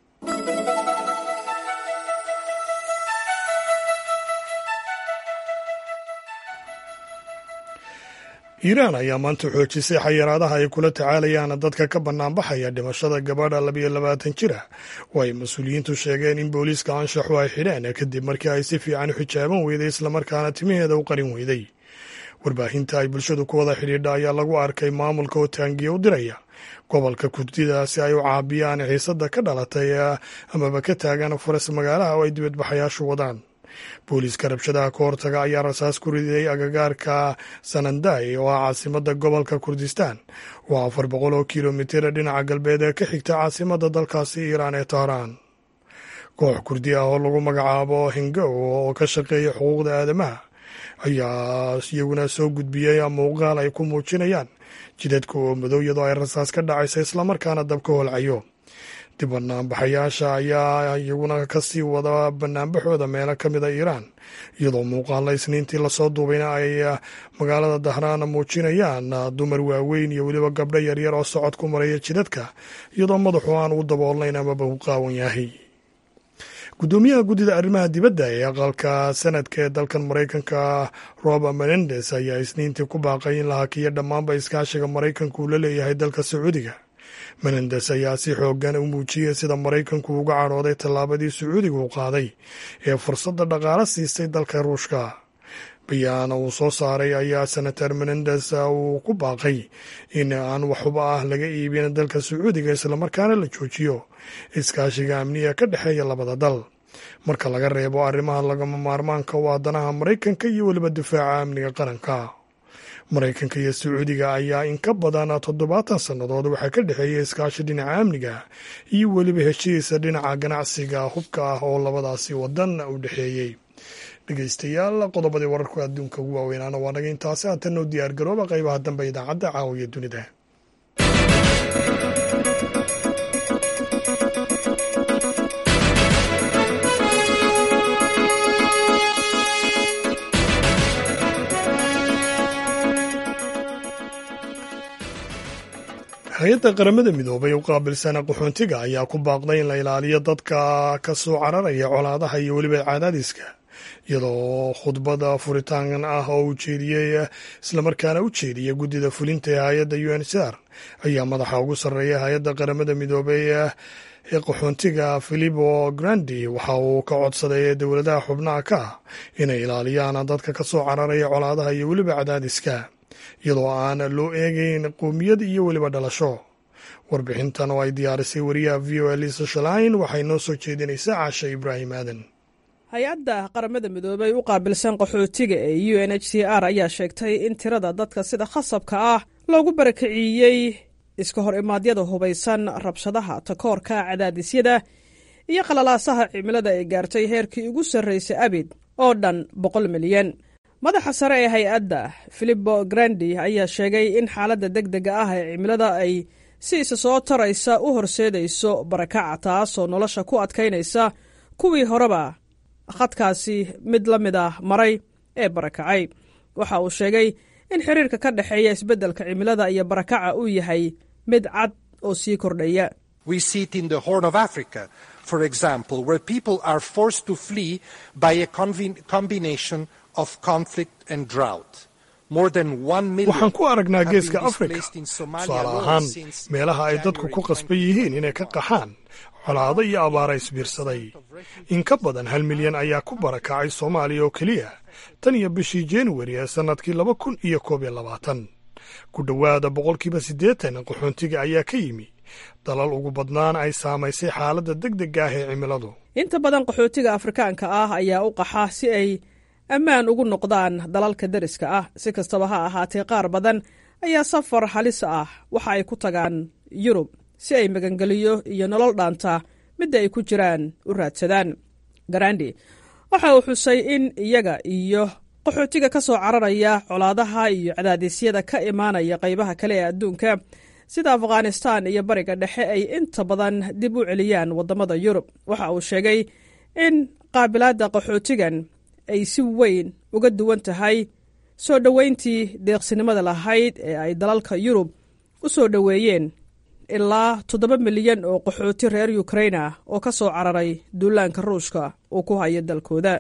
iiraan ayaa maanta xoojisay xayiraadaha ay kula tacaalayaan dadka ka bannaanbaxaya dhimashada gabadha labayo labaatan jir ah oo ay mas-uuliyiintu sheegeen in booliiska anshaxu ay xidheen kadib markii ay si fiican u xijaaban weyday islamarkaana timaheeda u qarin weyday warbaahinta ay bulshadu ku wada xidhiidha ayaa lagu arkay maamulka oo taangiya u diraya gobolka kurdida si ay u caabiyaan xiisada ka dhalatay amaba ka taagan faras magaalaha oo ay dibadbaxayaashu wadaan booliiska rabshadaha ka hortaga ayaa rasaas ku riday agagaarka sananday oo ah caasimada gobolka kurdistaan oo afar boqol oo kilomitir dhinaca galbeed ee ka xigta caasimada dalkaasi iiraan ee tahraan koox kurdi ah oo lagu magacaabo hingow oo ka shaqeeya xuquuqda aadamaha ayaa iyaguna soo gudbiyey muuqaal ay ku muujinayaan jidadka oo madow iyadoo ay rasaas ka dhacaysa islamarkaana dab ka holcayo dib banaanbaxayaasha ayaa iyaguna kasii wada banaanbaxooda meelo ka mid a iiraan iyadoo muuqaalla isniintii lasoo duubayna ay magaalada dahraan muujinayaan dumar waaweyn iyo weliba gabdho yaryar oo socod ku maraya jidadka iyadoo madaxu aan u daboolnayn amaba u qaawan yahay guddoomiyaha guddida arrimaha dibadda ee aqalka sanadka ee dalkan maraykanka robert menendes ayaa isniintii ku baaqay in la hakiyo dhammaanba iskaashiga maraykanku uu la leeyahay dalka sacuudiga menendes ayaa si xoogan u muujiyey sida maraykanku uga cadhooday tallaabadii sacuudiga uu qaaday ee fursadda dhaqaale siistay dalka ruushka bayaan uu soo saaray ayaa senator menendes uu ku baaqay in aan waxuba ah laga iibin dalka sacuudiga islamarkaana la joojiyo iskaashiga amniga ka dhexeeya labada dal marka laga reebo arrimaha lagama maarmaanka u aadanaha maraykanka iyo weliba difaaca amniga qaranka maraykanka iyo sacuudiga ayaa in ka badan toddobaatan sannadood waxaa ka dhexeeya iskaashi dhinaca amniga iyo weliba heshiisa dhinaca ganacsiga hubka ah oo labadaasi wadan u dhexeeyey dhegeystayaal qodobadii wararka adduunka ugu waaweynaana waa naga intaasi haatan noo diyaar garooba qaybaha dambe idaacadda caawiya dunida hay-adda qaramada midoobay u qaabilsana qaxoontiga ayaa ku baaqday in la ilaaliyo dadka ka soo cararaya colaadaha iyo weliba cadaadiska iyadoo khudbada furitaan ah oo u jeediyey islamarkaana u jeediyay guddida fulinta ee hay-adda u n c r ayaa madaxa ugu sarreeya hay-adda qaramada midoobay ee qaxoontiga filipo grandi waxa uu ka codsaday dowladaha xubnaha ka ah inay ilaaliyaan dadka ka soo cararaya colaadaha iyo weliba cadaadiska iyadoo aan loo eegeyn qowmiyad iyo weliba dhalasho warbixintan oo ay diyaarisay wariyaha v o a lisa shalain waxay noo soo jeedinaysaa caasha ibraahim aadan hay-adda qaramada midoobay u qaabilsan qaxootiga ee u n h c r ayaa sheegtay in tirada dadka sida khasabka ah loogu barakiciiyey iska hor imaadyada hubaysan rabshadaha takoorka cadaadisyada iyo qalalaasaha cimilada ay gaartay heerkii ugu sarraysay abid oo dhan boqol milyan madaxa sare ee hay-adda filipo grandi ayaa sheegay in xaaladda deg dega ah ee cimilada ay si isa soo taraysa u horseedayso barakaca taasoo nolosha ku adkaynaysa kuwii horeba khadkaasi mid la mid ah maray ee barakacay waxa uu sheegay in xiriirka ka dhexeeya isbeddelka cimilada iyo barakaca uu yahay mid cad oo sii kordhaya for example, where people are forced to flee by a combination of conflict and drought. More than one million waxaan ku aragnaa have geeska been afrika displaced in Somalia tusaale alone ahaan since meelaha ay dadku ku January qasban yihiin inay ka qaxaan colaado iyo abaara isbiirsaday in ka badan hal milyan ayaa ku barakacay soomaaliya oo keliya tan iyo bishii januari ee sannadkii laba kun iyo koob iyo labaatan ku dhowaada boqolkiiba siddeetan qaxoontiga ayaa ka yimi dalal ugu badnaan ay saamaysay xaaladda deg degga ah ee cimiladu inta badan qaxootiga afrikaanka ah ayaa u qaxa si ay ammaan ugu noqdaan dalalka deriska ah si kastaba ha ahaatee qaar badan ayaa safar halis ah waxa ay ku tagaan yurub si ay magangeliyo iyo nolol dhaanta midda ay ku jiraan u raadsadaan garandi waxa uu xusay in iyaga iyo qaxootiga ka soo cararaya colaadaha iyo cadaadisyada ka imaanaya qaybaha kale ee adduunka sida afghanistan iyo bariga dhexe ay inta badan dib u celiyaan waddamada yurub waxa uu sheegay in qaabilaadda qaxootigan ay si weyn uga duwan tahay soo dhoweyntii deeqsinimada lahayd ee ay dalalka yurub u soo dhoweeyeen ilaa toddoba milyan oo qaxooti reer ukrain ah oo ka soo cararay duulaanka ruushka uu ku hayo dalkooda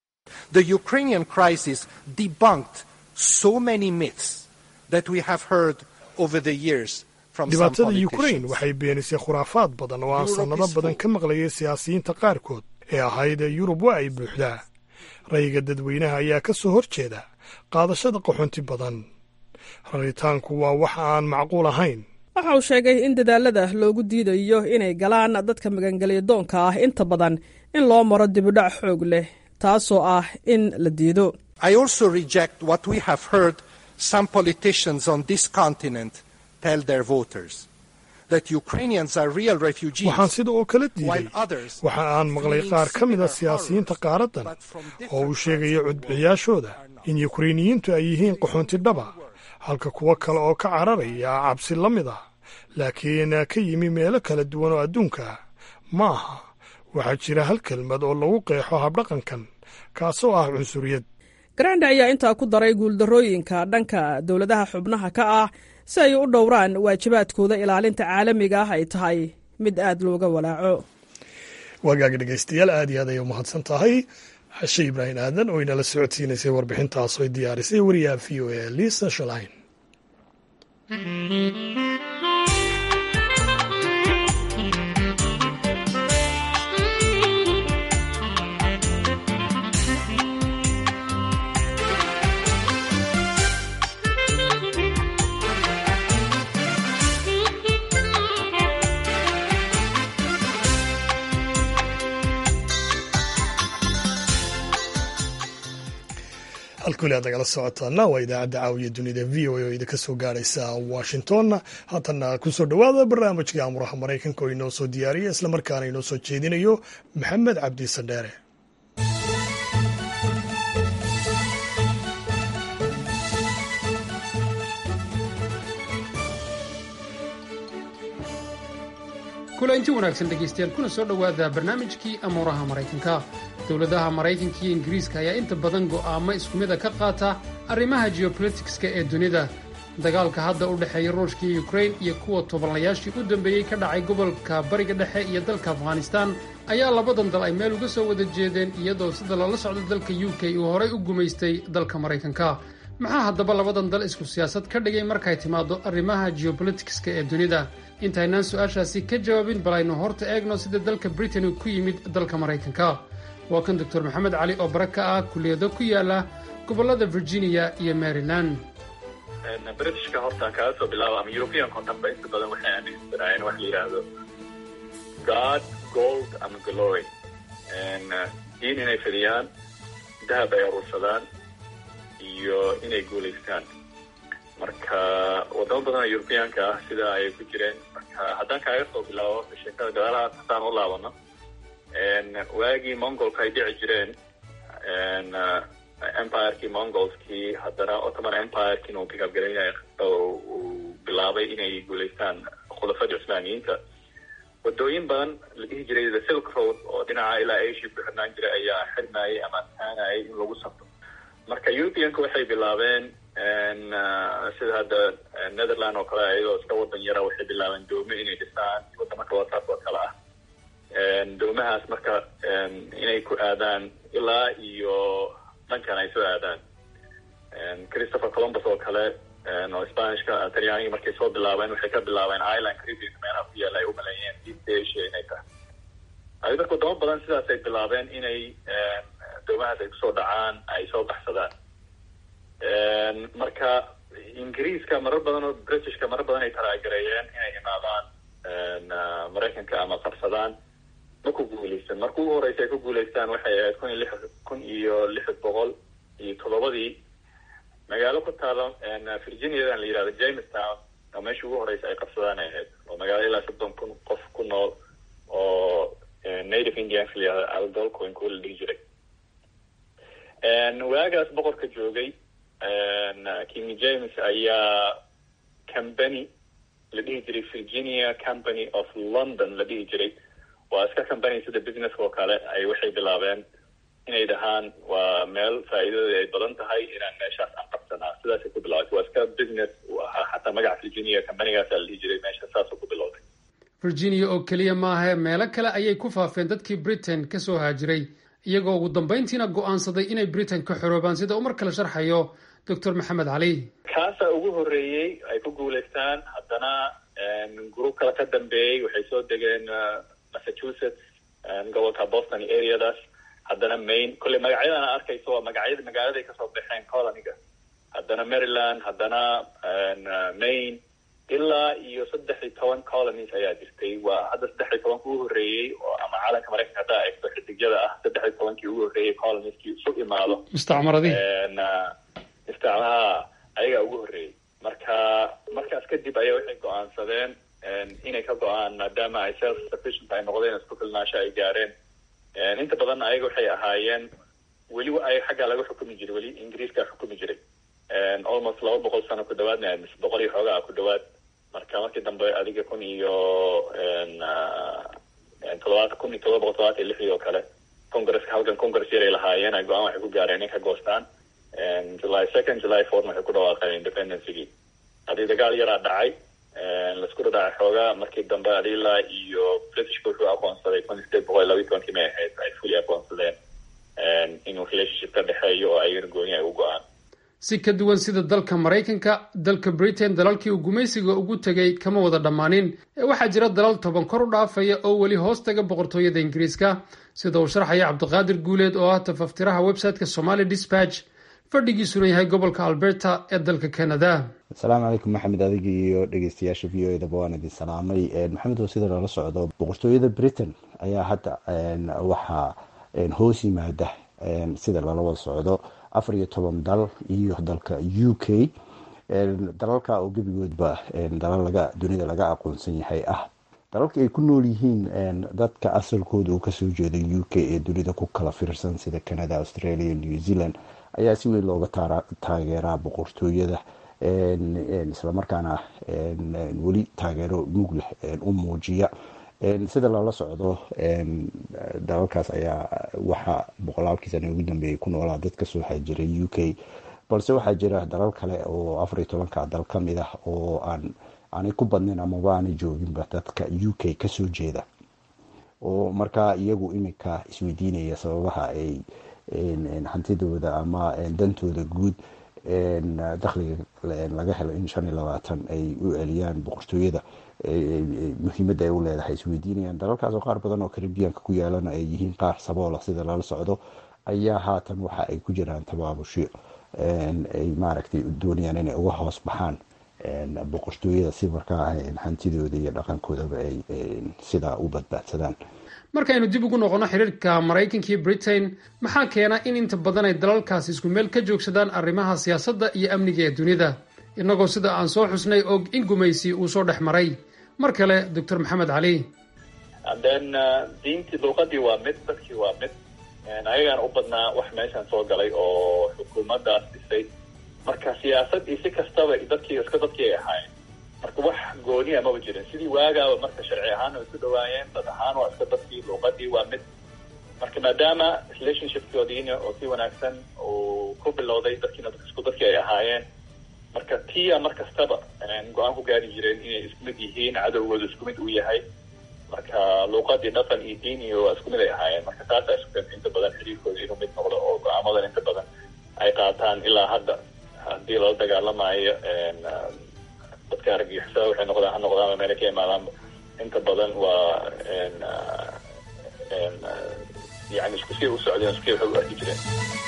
The Ukrainian crisis debunked so many myths that we have heard over the years from some dhibaatada ukrain politicians. waxay beenisay khuraafaad badan oo aan sannado badan ka maqlayay siyaasiyiinta qaarkood ee ahayd ee yurub waa ay buuxdaa rayga dadweynaha ayaa ka soo hor jeeda qaadashada qaxoonti badan raritaanku waa wax aan macquul ahayn waxa uu sheegay in dadaalada loogu diidayo inay galaan dadka magangelya doonka ah inta badan in loo maro dibudhac xoog leh taasoo ah in la diido I also reject what we have heard some politicians on this continent tell their voters that Ukrainians are real refugees. waxaan sida oo kala diiday while others waxa aan maqlay qaar ka mid a siyaasiyiinta qaaraddan oo uu sheegaya codbixiyaashooda in yukrainiyiintu ay yihiin qaxoonti dhaba halka kuwo kale oo ka cararaya cabsi la mid ah laakiin ka yimi meelo kala duwan oo adduunka ah ma aha waxaa jira hal kelmad oo lagu qeexo habdhaqankan kaasoo ah cunsuriyad grande ayaa intaa ku daray guuldarrooyinka dhanka dowladaha xubnaha ka ah si ay u dhowraan waajibaadkooda ilaalinta caalamiga ah ay tahay mid aad looga walaaco waagaaga dhegaystayaal aad iyo aad ayay umahadsan tahay xashe ibraahim aadan oo inala socodsiinaysay warbixintaas ay diyaarisay wariyaha v o a lisa shalain halkuli aad nagala socotaana waa idaacadda caawiya dunida v o a oo idinka soo gaaraysa washington haatana kusoo dhowaada barnaamijka amuraha maraykanka oo inoo soo diyaariya islamarkaana inoo soo jeedinayo maxamed cabdi sandheere kulanti wanaagsan dhegaystayaal kuna soo dhowaada barnaamijkii amuuraha maraykanka dowladaha maraykanka iyo ingiriiska ayaa inta badan go'aamo isku mida ka qaata arrimaha geopolitikska ee dunida dagaalka hadda u dhexeeya ruushka iyo ukrain iyo kuwa tobanlayaashii u dambeeyey ka dhacay gobolka bariga dhexe iyo dalka afghanistaan ayaa labadan dal ay meel uga soo wada jeedeen iyadoo sida lala socdo dalka u k uu horay u gumaystay dalka maraykanka maxaa haddaba labadan dal isku siyaasad ka dhigay markay timaado arrimaha geopolitikska ee dunida intaynaan su-aashaasi ka jawaabin bal aynu horta eegno sida dalka britain uu ku yimid dalka maraykanka waa kan doctor maxamed cali oo bara ka ah kulliyado ku yaala gobollada virginia iyo maryland britishka horta aan kaga soo bilaabo ama european contemba inta badan waxay aaminsanaayeen wax la yidhaahdo god gold ama glory diin inay fidiyaan dahab ay aruursadaan iyo inay guulaystaan marka wadamo badan oo europeanka ah sidaa ayay ku jireen marka haddaan kaaga soo bilaabo sheekada dagaalahaas haddaan u laabano waagii mongolka ay dhici jireen empirkii mongolskii haddana ottoman empireki inuu bigabgalaynayo uu bilaabay inay guulaystaan khulafadii cusmaaniyiinta wadooyin badan la dhihi jiray the silk road oo dhinaca ilaa asia ku xirnaan jiray ayaa xirmayay ama adkaanayay in lagu safro marka europeanka waxay bilaabeen sida hadda netherland oo kale iyadoo iska wadan yara waxay bilaabeen doomo inay dhisaan wadamo kaloo taas oo kale ah doomahaas marka inay ku aadaan ilaa iyo dhankan ay soo aadaan christopher columbus oo kale oo spanishka talyaaniga markay soo bilaabeen waxay ka bilaabeen island caribbean meelaha ku yaala ay u maleeyeen east asia inay tahay ay marka wadamo badan sidaas ay bilaabeen inay doomahaas ay kusoo dhacaan ay soo baxsadaan marka ingiriiska marar badan oo britishka marar badan ay talaagareeyeen inay imaadaan maraykanka ama qabsadaan ma ku guuleysan marka ugu horeysa ay ku guuleystaan waxay ahayd kun iyo lix kun iyo lix boqol iyo toddobadii magaalo ku taalo virginiadan la yihahdo jamestown oo meeshii ugu horeysa ay qabsadaan ay ahayd oo magaalo ilaa soddon kun qof ku nool oo native indians la yihahdo aldolcoin kuwa la dhihi jiray waagaas boqorka joogay king james ayaa company la dhihi jiray virginia company of london la dhihi jiray waa iska company sida business oo kale ay waxay bilaabeen inay dhahaan waa meel faa'iidada ay badan tahay inaan meeshaas aan qabsanaa sidaasay ku bilaabatay waa iska business u ahaa xataa magaca virginia companygaasa la dhihi jiray meesha saasoo ku bilowday virginia oo keliya maahe meelo kale ayay ku faafeen dadkii britain ka soo haajiray iyagoo ugu dambayntiina go'aansaday inay britain ka xoroobaan sida uu mar kale sharxayo doctor maxamed cali kaasaa ugu horreeyey ay ku guulaystaan haddana group kale ka dambeeyey waxay soo degeen massachusetts gobolka boston areadaas haddana maine kolley magacyadan a arkayso waa magacyada magaaladay kasoo baxeen coloniga haddana maryland haddana maine ilaa iyo saddex iyo toban colonies ayaa jirtay waa hadda saddex iyo tobanka ugu horreeyey oo ama caalamka maraykanka haddaa eegto xidigyada ah saddex iyo tobankii ugu horreeyey colonieskii isu imaado mustacmaradii mustacmaraha ayagaa ugu horreeyey marka markaas kadib ayaa waxay go-aansadeen inay ka go-aan maadaama ay self sufficient ay noqdeen isku filnaasho ay gaareen inta badan ayaga waxay ahaayeen weli ay xaggaa laga xukumi jiray weli ingiriiska xukumi jiray almost laba boqol sano ku dhawaadna mise boqol iyo xoogaa ku dhawaad marka markii dambe adiga kun iyo todobaad kun iyo todoba boqol todobaatan iyo lixdii oo kale congresska halkan congress yaray lahaayeen ay go-aan waxay ku gaareen inay ka goostaan july second july fourth waxay ku dhawaaqeen independencygii haddii dagaal yaraa dhacay laisku dhadhacay xoogaa markii dambe adilaa iyo britishka wuxuu aqoonsaday kun iyo sideed boqol iyo labiyi tobankii may ahayd ay fully aqoonsadeen inuu relationship ka dhexeeyo oo ayagana gooni ay u go-aan si ka duwan sida dalka maraykanka dalka britain dalalkii uu gumaysiga ugu tegay kama wada dhammaanin ee waxaa jira dalal toban kor u dhaafaya oo weli hoos taga boqortooyada ingiriiska sida uu sharxaya cabdiqaadir guuleed oo ah tafaftiraha website-ka somali dispatch fadhigiisuna yahay gobolka alberta ee dalka canada asalaamu calaykum maxamed adiga iyo dhegeystayaasha v o edaba waan idin salaamay maxamed oo sida lala socdo boqortooyada britain ayaa hadda waxaa hoos yimaada sida lala wada socdo afar iyo toban dal iyo dalka u k dalalka oo gebigoodba dalal laga dunida laga aqoonsan yahay ah dalalka ay ku nool yihiin dadka asalkooda uu kasoo jeeda u k ee dunida ku kala fiirsan sida canada australia new zealand ayaa si weyn looga taageeraa boqortooyada islamarkaana weli taageero mug leh u muujiya sida lala socdo dalalkaas ayaa waxaa boqolaalkii sana ugu dambeeyay ku noolaa dad kasoo xajiray u k balse waxaa jira dalal kale oo afar iyo tobanka dal ka mid ah oo aan aanay ku badnayn amaba aanay jooginba dadka u k kasoo jeeda oo markaa iyagu iminka isweydiinaya sababaha ay hantidooda ama dantooda guud dakhliga laga helo in shan iyo labaatan ay u celiyaan boqortooyada muhiimadda ay u leedahay isweydiinayaan dalalkaas oo qaar badan oo karibiyanka ku yaalana ay yihiin qaar saboola sida lala socdo ayaa haatan waxa ay ku jiraan tabaabusho ay maaragtay doonayaan inay uga hoos baxaan boqortooyada si markaa hantidooda iyo dhaqankoodaba ay sidaa u badbaadsadaan markaynu dib ugu noqono xiriirka maraykanka iyo britain maxaa keena in inta badan ay dalalkaasi isku meel ka joogsadaan arrimaha siyaasadda iyo amniga ee dunida innagoo sida aan soo xusnay og in gumaysi uu soo dhex maray mar kale doctor maxamed cali then diintii luuqadii waa mid dadkii waa mid ayagaana u badnaa wax meeshan soo galay oo xukuumaddaas dhisay marka siyaasad iyo si kastaba dadkii iska dadkii ay ahaayeen marka wax gooniya maba jirin sidii waagaaba marka sharci ahaan way isu dhawaayeen dad ahaan waa iska dadkii luuqadii waa mid marka maadaama relationshipkoodiina oo si wanaagsan uu ku bilowday dadkiina isku dadkii ay ahaayeen marka tia mar kastaba go-aan ku gaari jireen inay isku mid yihiin cadowgooda isku mid uu yahay marka luuqadii dhaqan iyo diin iyo waa isku mid ay ahaayeen marka taasaa isku keenta inta badan xiriirkooda inuu mid noqdo oo go-aamadan inta badan ay qaataan ilaa hadda haddii lala dagaalamayo dadka argagixisada waxay noqdaan ha noqdaan meela ka imaadaan inta badan waa yani isku sii u socdeen isku sii waxay u arki jireen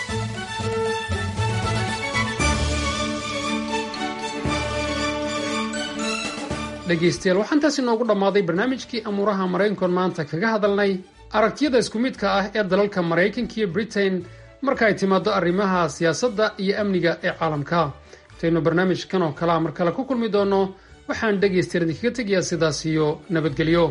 dhegaystayaal waxaan taasi noogu dhammaaday barnaamijkii amuuraha maraykankoon maanta kaga hadalnay aragtiyada isku midka ah ee dalalka maraykanka iyo britain marka ay timaado arrimaha siyaasadda iyo amniga ee caalamka intaynu barnaamijkan oo kalea mar kale ku kulmi doonno waxaan dhegaystayaal idinkaga tegayaa sidaas iyo nabadgelyo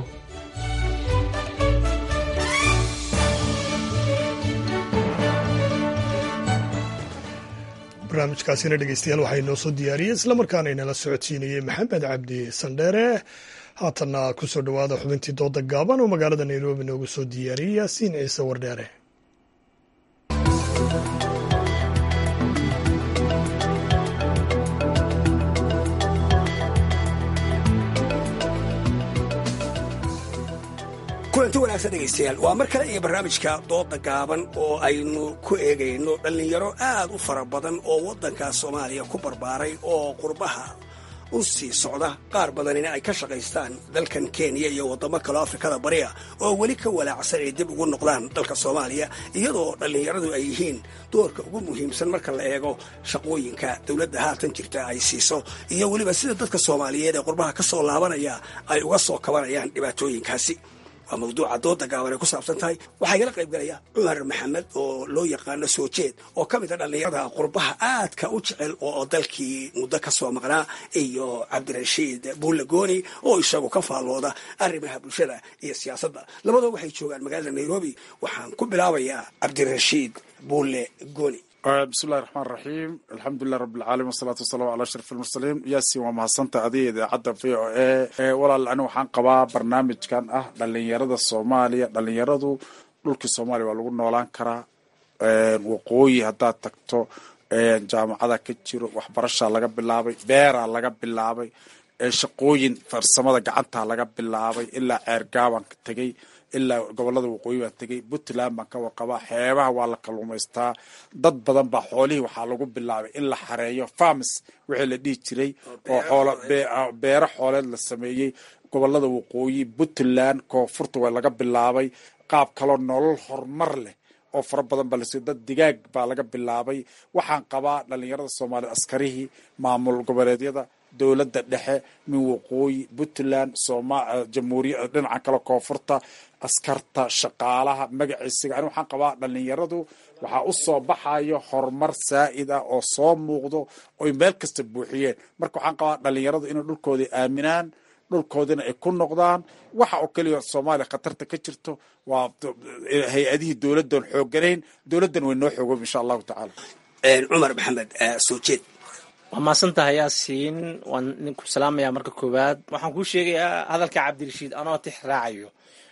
barnaamijkaasina dhegeystayaal waxaa inoo soo diyaariyey islamarkaana inala socodsiinayey maxamed cabdi sandheere haatanna kusoo dhowaada xubintii dooda gaaban oo magaalada nairobi noogu soo diyaariyey yaasiin ciise wardheere kulanti wanaagsan dhegaystayaal waa mar kale iyo barnaamijka dooda gaaban oo aynu ku eegayno dhallinyaro aad u fara badan oo waddanka soomaaliya ku barbaaray oo qurbaha u sii socda qaar badanina ay ka shaqaystaan dalkan kenya iyo waddamo kaleo afrikada bariya oo weli ka walaacsan ay dib ugu noqdaan dalka soomaaliya iyadoo dhallinyaradu ay yihiin doorka ugu muhiimsan marka la eego shaqooyinka dowladda haatan jirta ay siiso iyo weliba sida dadka soomaaliyeed ee qurbaha ka soo laabanaya ay uga soo kabanayaan dhibaatooyinkaasi waa mawduuca dooda gaaban ay ku saabsan tahay waxaa igala qayb galaya cumar maxamed oo loo yaqaano soo jeed oo ka mid a dhallinyarada qurbaha aadka u jecel oo dalkii muddo ka soo maqnaa iyo cabdirashiid buulle gooni oo isagu ka faallooda arrimaha bulshada iyo siyaasadda labadoo waxay joogaan magaalada nairobi waxaan ku bilaabayaa cabdirashiid buulle gooni bismillahi raxmaan raxiim alxamdulilah rabbilcaalamiin wasalaatu wasalaamu calaa ashraf almursaliin yaasin waa mahadsanta adiga idaacadda v o a walaal ani waxaan qabaa barnaamijkan ah dhalinyarada soomaaliya dhalinyaradu dhulkii soomaaliya waa lagu noolaan karaa waqooyi haddaad tagto jaamacada ka jiro waxbarashaa laga bilaabay beeraa laga bilaabay shaqooyin farsamada gacantaa laga bilaabay ilaa ceergaabaan ka tegey ilaa gobolada waqooyi baan tegey puntland baan ka warqabaa xeebaha waa la kalluumaystaa dad badan baa xoolihii waxaa lagu bilaabay in la xareeyo farms wixii la dhihi jiray oo xoolo beero xooleed la sameeyey gobolada waqooyi puntland koonfurta waa laga bilaabay qaab kaloo nolol horumar leh oo fara badan baa lasiiyo dad digaag baa laga bilaabay waxaan qabaa dhalinyarada soomaaliyed askarihii maamul goboleedyada dowladda dhexe min waqooyi puntland jamhuuriya dhinaca kale koonfurta askarta shaqaalaha magaciisiga ani waxaan qabaa dhalinyaradu waxaa u soo baxayo horumar saa'id ah oo soo muuqdo oy meel kasta buuxiyeen marka waxaan qabaa dhalinyaradu inay dhulkoodii aaminaan dhulkoodina ay ku noqdaan waxa oo keliya soomaaliya khatarta ka jirto waa hay-adihii dowladdan xoogganayn dowladdan way noo xoogoob insha allahu tacaala cumar maxamed soo jeed waa maasan tahay yaasiin waan ninku salaamayaa marka koowaad waxaan kuu sheegayaa hadalka cabdirashiid anoo tix raacayo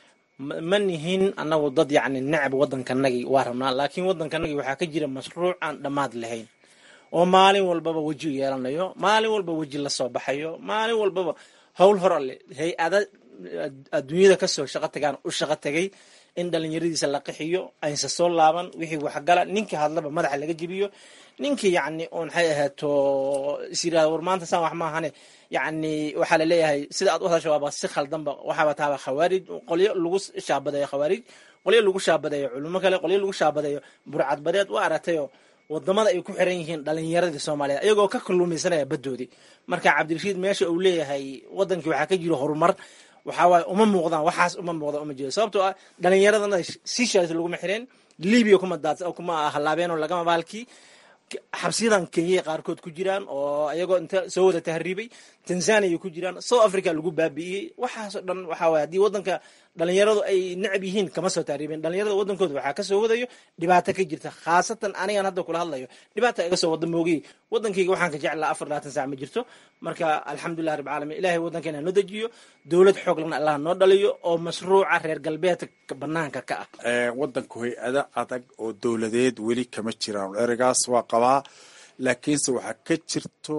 ma nihin annagu dad yacni necab waddankanagii waa rabnaa laakiin waddankanagii waxaa ka jira mashruuc aan dhammaad lahayn oo maalin walbaba weji yeelanayo maalin walba weji la soo baxayo maalin walbaba howl hor alle hay-ada adduunyada kasoo shaqo tagaan u shaqo tagay in dhalinyaradiisa la qixiyo aynsa soo laaban wixii waxgala ninkii hadlaba madaxa laga jebiyo ninkii yacni oo maxay ahaato is yirahda war maanta saan wax maahane yacni waxaa laleeyahay sida aad u hadasha waaba si khaldanba waxaaba taaba khawaarij qolyo lagu shaabadeeyo khawaarij qolyo lagu shaabadeeyo culimo kale qolyo lagu shaabadeeyo burcad badeed waa aragtayo wadamada ay ku xiran yihiin dhalinyaradii soomaaliyeed iyagoo ka kalluumaysanaya baddoodii marka cabdirashiid meesha uu leeyahay wadankii waxaa ka jiro horumar waxaa waaye uma muuqdaan waxaas uma muuqdaan uma jeedo sababtoo ah dhalinyaradana sishaas laguma xireen libiya kuma daad kuma halaabeen oo lagama baalkii xabsiyadan kenya qaarkood ku jiraan oo iyagoo inta soo wada tahriibay tanzania ku jiraan south africa lagu baabi'iyey waxaasoo dhan waxaa waye haddii waddanka dhalinyaradu ay necab yihiin kama soo tahriibeen dhalinyarada waddankooda waxaa kasoo wadayo dhibaato ka jirta khaasatan anigan hadda kula hadlayo dhibaata iga soo wada moogay waddankayga waxaan ka jeclaa afar labaatan sac ma jirto marka alxamdulilah rab caalamiin ilahay waddankeena noo dejiyo dowlad xooglan allah noo dhaliyo oo mashruuca reer galbeedka banaanka ka ah waddanku hay-ada adag oo dowladeed weli kama jiraan ereygaas waa qabaa laakiinse waxaa ka jirto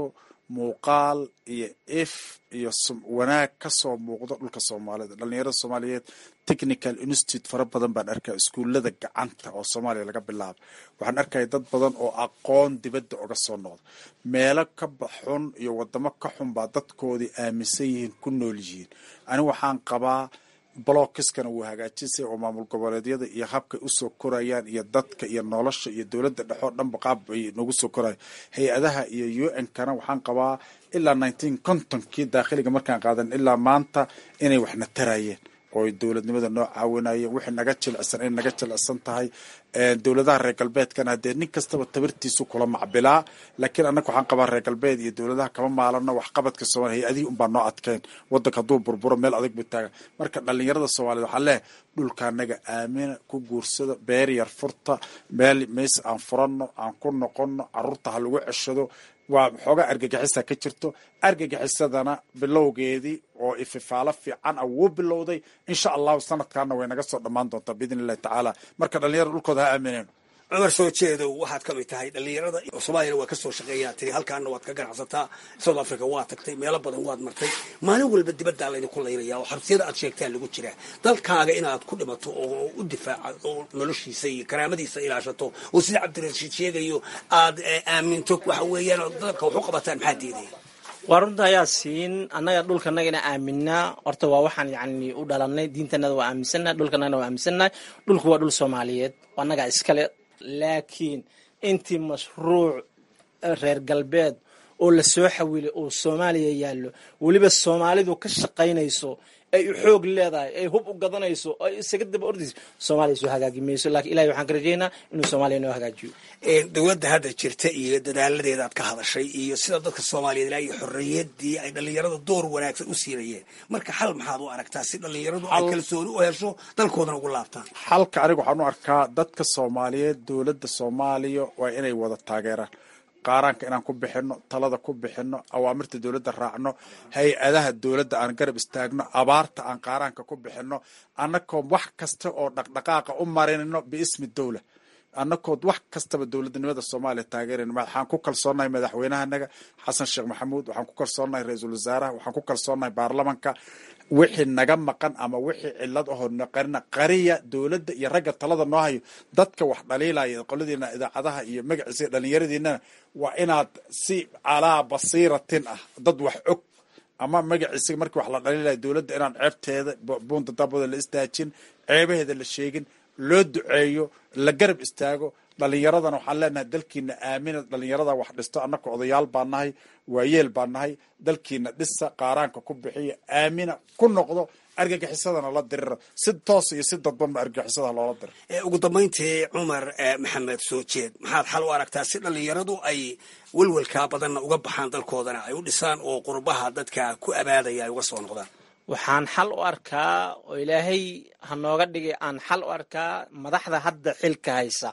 muuqaal iyo if iyo wanaag ka soo muuqdo dhulka soomaalida dhalinyarada soomaaliyeed technical institute fara badan baan arkaya iskuullada gacanta oo soomaaliya laga bilaabo waxaan arkaya dad badan oo aqoon dibadda oga soo noqda meelo ka baxun iyo wadamo ka xun baa dadkoodii aaminsan yihiin ku nool yihiin ani waxaan qabaa blockiskana wuu hagaajisay oo maamul goboleedyada iyo habkay usoo korayaan iyo dadka iyo nolosha iyo dowladda dhexoo dhanba qaab ay nagu soo koraya hay-adaha iyo u n kana waxaan qabaa ilaa nineteen contonkii daakhiliga markaan qaadan ilaa maanta inay waxna tarayeen oo dowladnimada noo caawinayeen wixii naga jilicsan inay naga jilicsan tahay dowladaha reer galbeedkana haddee nin kastaba tabirtiisu kula macbilaa laakiin annaga waxaan qabaa reer galbeed iyo dowladaha kama maalano waxqabadka soomaliya hay-adihii unbaa noo adkeen wadanka hadduu burburo meel adag buu taaga marka dhalinyarada soomaaliyed waxaa leehay dhulka anaga aamina ku guursado beer yar furta meel meys aan furanno aan ku noqonno caruurta ha lagu ceshado waa xoogaa argagixisa ka jirto argagixisadana bilowgeedii oo ififaalo fiican ah wuu bilowday insha allahu sanadkaana way naga soo dhammaan doontaa biidn illahi tacaala marka dhalinyarada dhulkooda ha aamineen cumar soo jeedow waxaad ka mid tahay dhalinyarada soomaaliyana waa kasoo shaqeeyaa tiri halkaana waad ka ganacsataa south africa waa tagtay meelo badan waad martay maalin walba dibaddaa laydinku laynaya oo xabsiyada aad sheegtaa lagu jiraa dalkaaga inaad ku dhimato oo u difaaca oo noloshiisa iyo karaamadiisa ilaashato oo sida cabdirashiid sheegayo aad aaminto waxa weeyaan dalabka wax u qabataan maxaa diidaya waa runta ayaa siin annaga dhulkanagana aaminaa horta waa waxaan yani u dhalanay diintanada waa aaminsannahay dhulkanagana waa aaminsannahay dhulku waa dhul soomaaliyeed annagaa iskale laakiin intii mashruuc reer galbeed oo lasoo xawilay oo soomaaliya yaallo weliba soomaalidu ka shaqaynayso ay u xoog leedahay ay hub u gadanayso ay isaga daba ordayso soomaaliya soo hagaagi mayso lakin ilahay waxaan ka rajaynaa inuu soomaaliya noo hagaajiyo dowladda hadda jirta iyo dadaaladeeda aad ka hadashay iyo sida dadka soomaaliyeed ilaa iyo xorriyadii ay dhalinyarada door wanaagsan u siinayeen marka xal maxaad u aragtaa si dhalinyaradu ay kalsooni u hesho dalkoodana ugu laabtaan xalka aniga waxaan u arkaa dadka soomaaliyeed dowladda soomaaliya waa inay wada taageeraan qaaraanka inaan ku bixino talada ku bixino awaamirta dowladda raacno hay-adaha dowladda aan garab istaagno abaarta aan qaaraanka ku bixino annakoo wax kasta oo dhaqdhaqaaqa u marinno biismi dowla annakood wax kastaba dowladnimada soomaaliya taageerayna waxaan ku kalsoonahay madaxweynahanaga xasan sheekh maxamuud waxaan ku kalsoonahay ra-iisul wasaaraha waxaan ku kalsoonahay baarlamanka wixii naga maqan ama wixii cilad ahoo naqarina qariya dowladda iyo ragga talada noo hayo dadka wax dhaliilaya qoladiina idaacadaha iyo magaciisa dhalinyaradiinana waa inaad si calaa basiiratin ah dad wax og ama magaciisa markii wax la dhaliilaya dowladda inaan ceebteeda buunta dabooda la istaajin ceebaheeda la sheegin loo duceeyo la garab istaago dhalinyaradana waxaan leenahay dalkiina aamina dhalinyarada wax dhisto annaka odayaal baa nahay waayeel baa nahay dalkiina dhisa qaaraanka ku bixiya aamina ku noqdo argagixisadana la dirira si toos iyo si dadbanba argagixisada loola dira ugu dambayntii cumar maxamed soo jeed maxaad xal u aragtaa si dhalinyaradu ay welwelkaa badanna uga baxaan dalkoodana ay u dhisaan oo qurbaha dadka ku abaadaya ay uga soo noqdaan waxaan xal u arkaa oo ilaahay ha nooga dhigay aan xal u arkaa madaxda hadda xilka haysa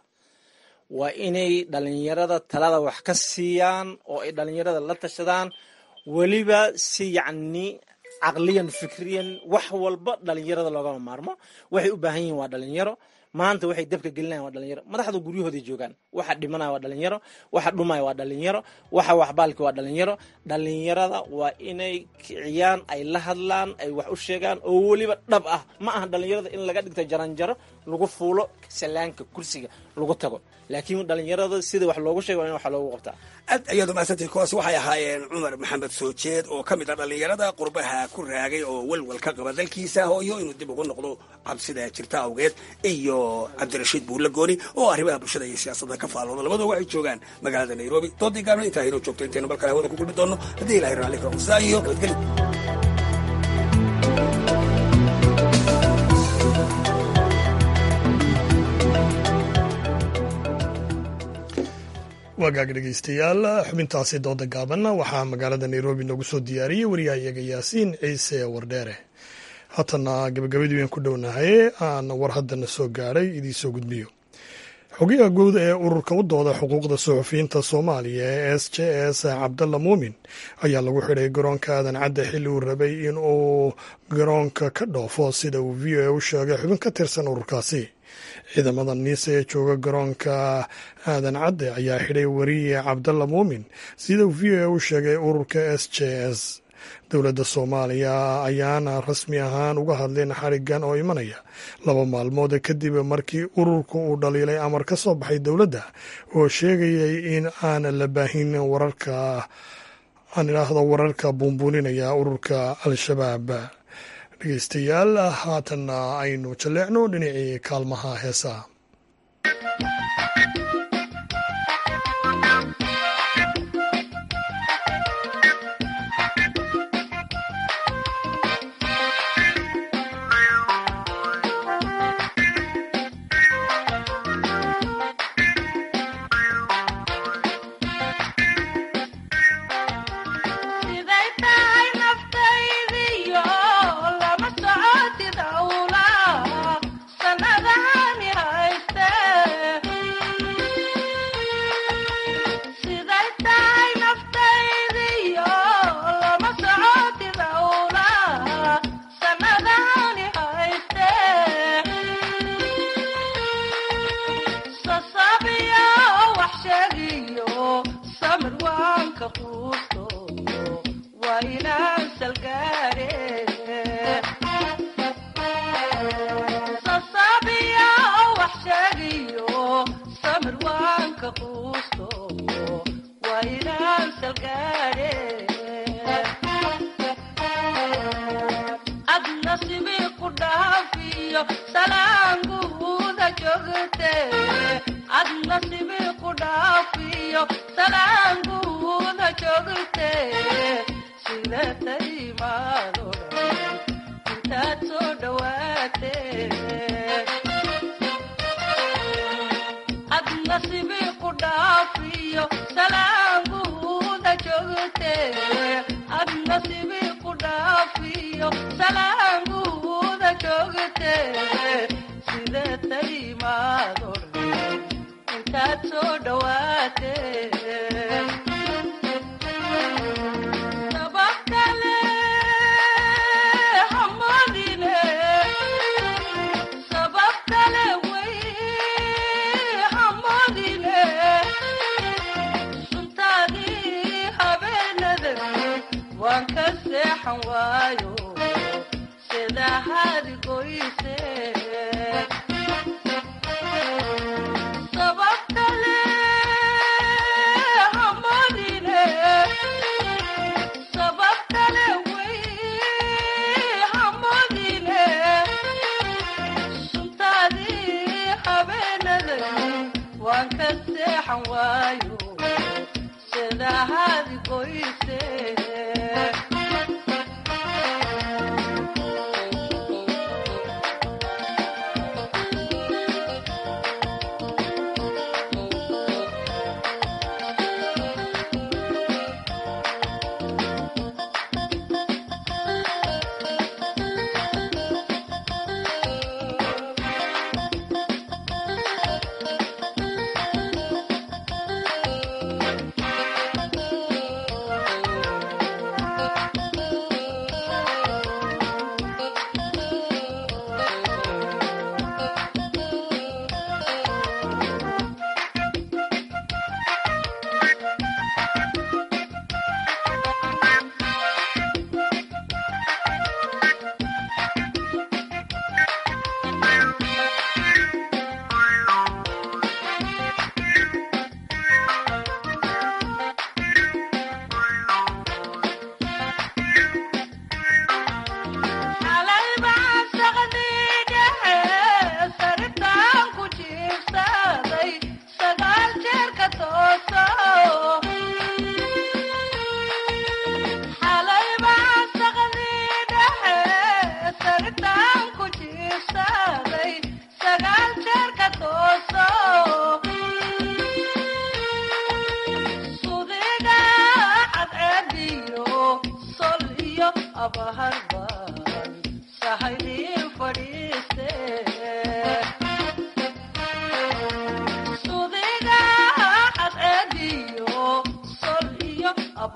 waa inay dhalinyarada talada wax ka siiyaan oo ay dhalinyarada la tashadaan weliba si yacni caqliyan fikriyan wax walba dhalinyarada loogama maarmo waxay u baahan yihiin waa dhalinyaro maanta waxay dabka gelinayan waa dhalinyaro madaxda guryahooday joogaan waxa dhimanaya waa dhalinyaro waxa dhumaya waa dhalinyaro waxa waxbaalki waa dhalinyaro dhalinyarada waa inay kiciyaan ay la hadlaan ay wax u sheegaan oo weliba dhab ah ma aha dhalinyarada in laga dhigto jaranjaro lagu fuulo salaanka kursiga lagu tago laakiin dhalinyarada sida wax loogu sheega waa in wax loogu qabtaa aad ayaad umahadsantay kuwaas waxay ahaayeen cumar maxamed soo jeed oo ka mid ah dhalinyarada qurbaha ku raagay oo welwel ka qaba dalkiisa hooyo inuu dib ugu noqdo cabsida jirta awgeed iyo cabdirashiid buulle gooni oo arrimaha bulshada iyo siyaasadda ka faalooda labadoo waxay joogaan magaalada nairobi doodii gaabna intaa inoo joogto intaynu balkale hawada ku kulmi doono haddii ilahay raalli ka qusaa iyo nabadgeli wagaag dhegeystayaal xubintaasi dooda gaabanna waxaa magaalada nairobi noogu soo diyaariyey wariyahayaga yaasiin ciise wardheere haatana gabagabadii waan ku dhownahay aan war haddana soo gaadhay idiin soo gudbiyo xogayaha guud ee ururka u dooda xuquuqda suxufiyiinta soomaaliya ee s j s cabdalla muumin ayaa lagu xidhay garoonka aadan cadde xilli uu rabay in uu garoonka ka dhoofo sida uu v o a u sheegay xubin ka tirsan ururkaasi ciidamada niise ee jooga garoonka aadan cadde ayaa xidhay wariye cabdalla muumin sida uu v o a u sheegay ururka s j s dowladda soomaaliya ayaana rasmi ahaan uga hadleen xarigan oo imanaya laba maalmood kadib markii ururku uu dhaliilay amar ka soo baxay dowladda oo sheegayay in aan la baahin wararka aan idhaahdo wararka buunbuuninaya ururka al-shabaab dhegeystayaal haatanna aynu jalleecno dhinacii kaalmaha heesaa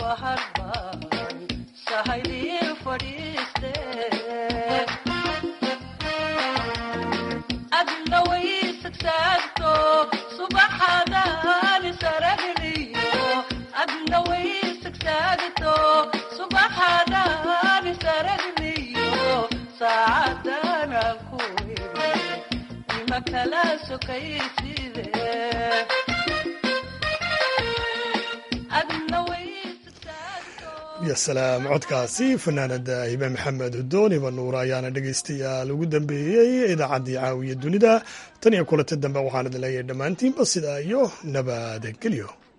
ya salaam codkaasi fanaanada hibe maxamed hudoon hiba nuur ayaana dhegaystayaal ugu dambeeyey idaacaddii caawiya dunida tan iyo kulanta dambe waxaan idin leeyahay dhammaantiinba sidaa iyo nabadgelyo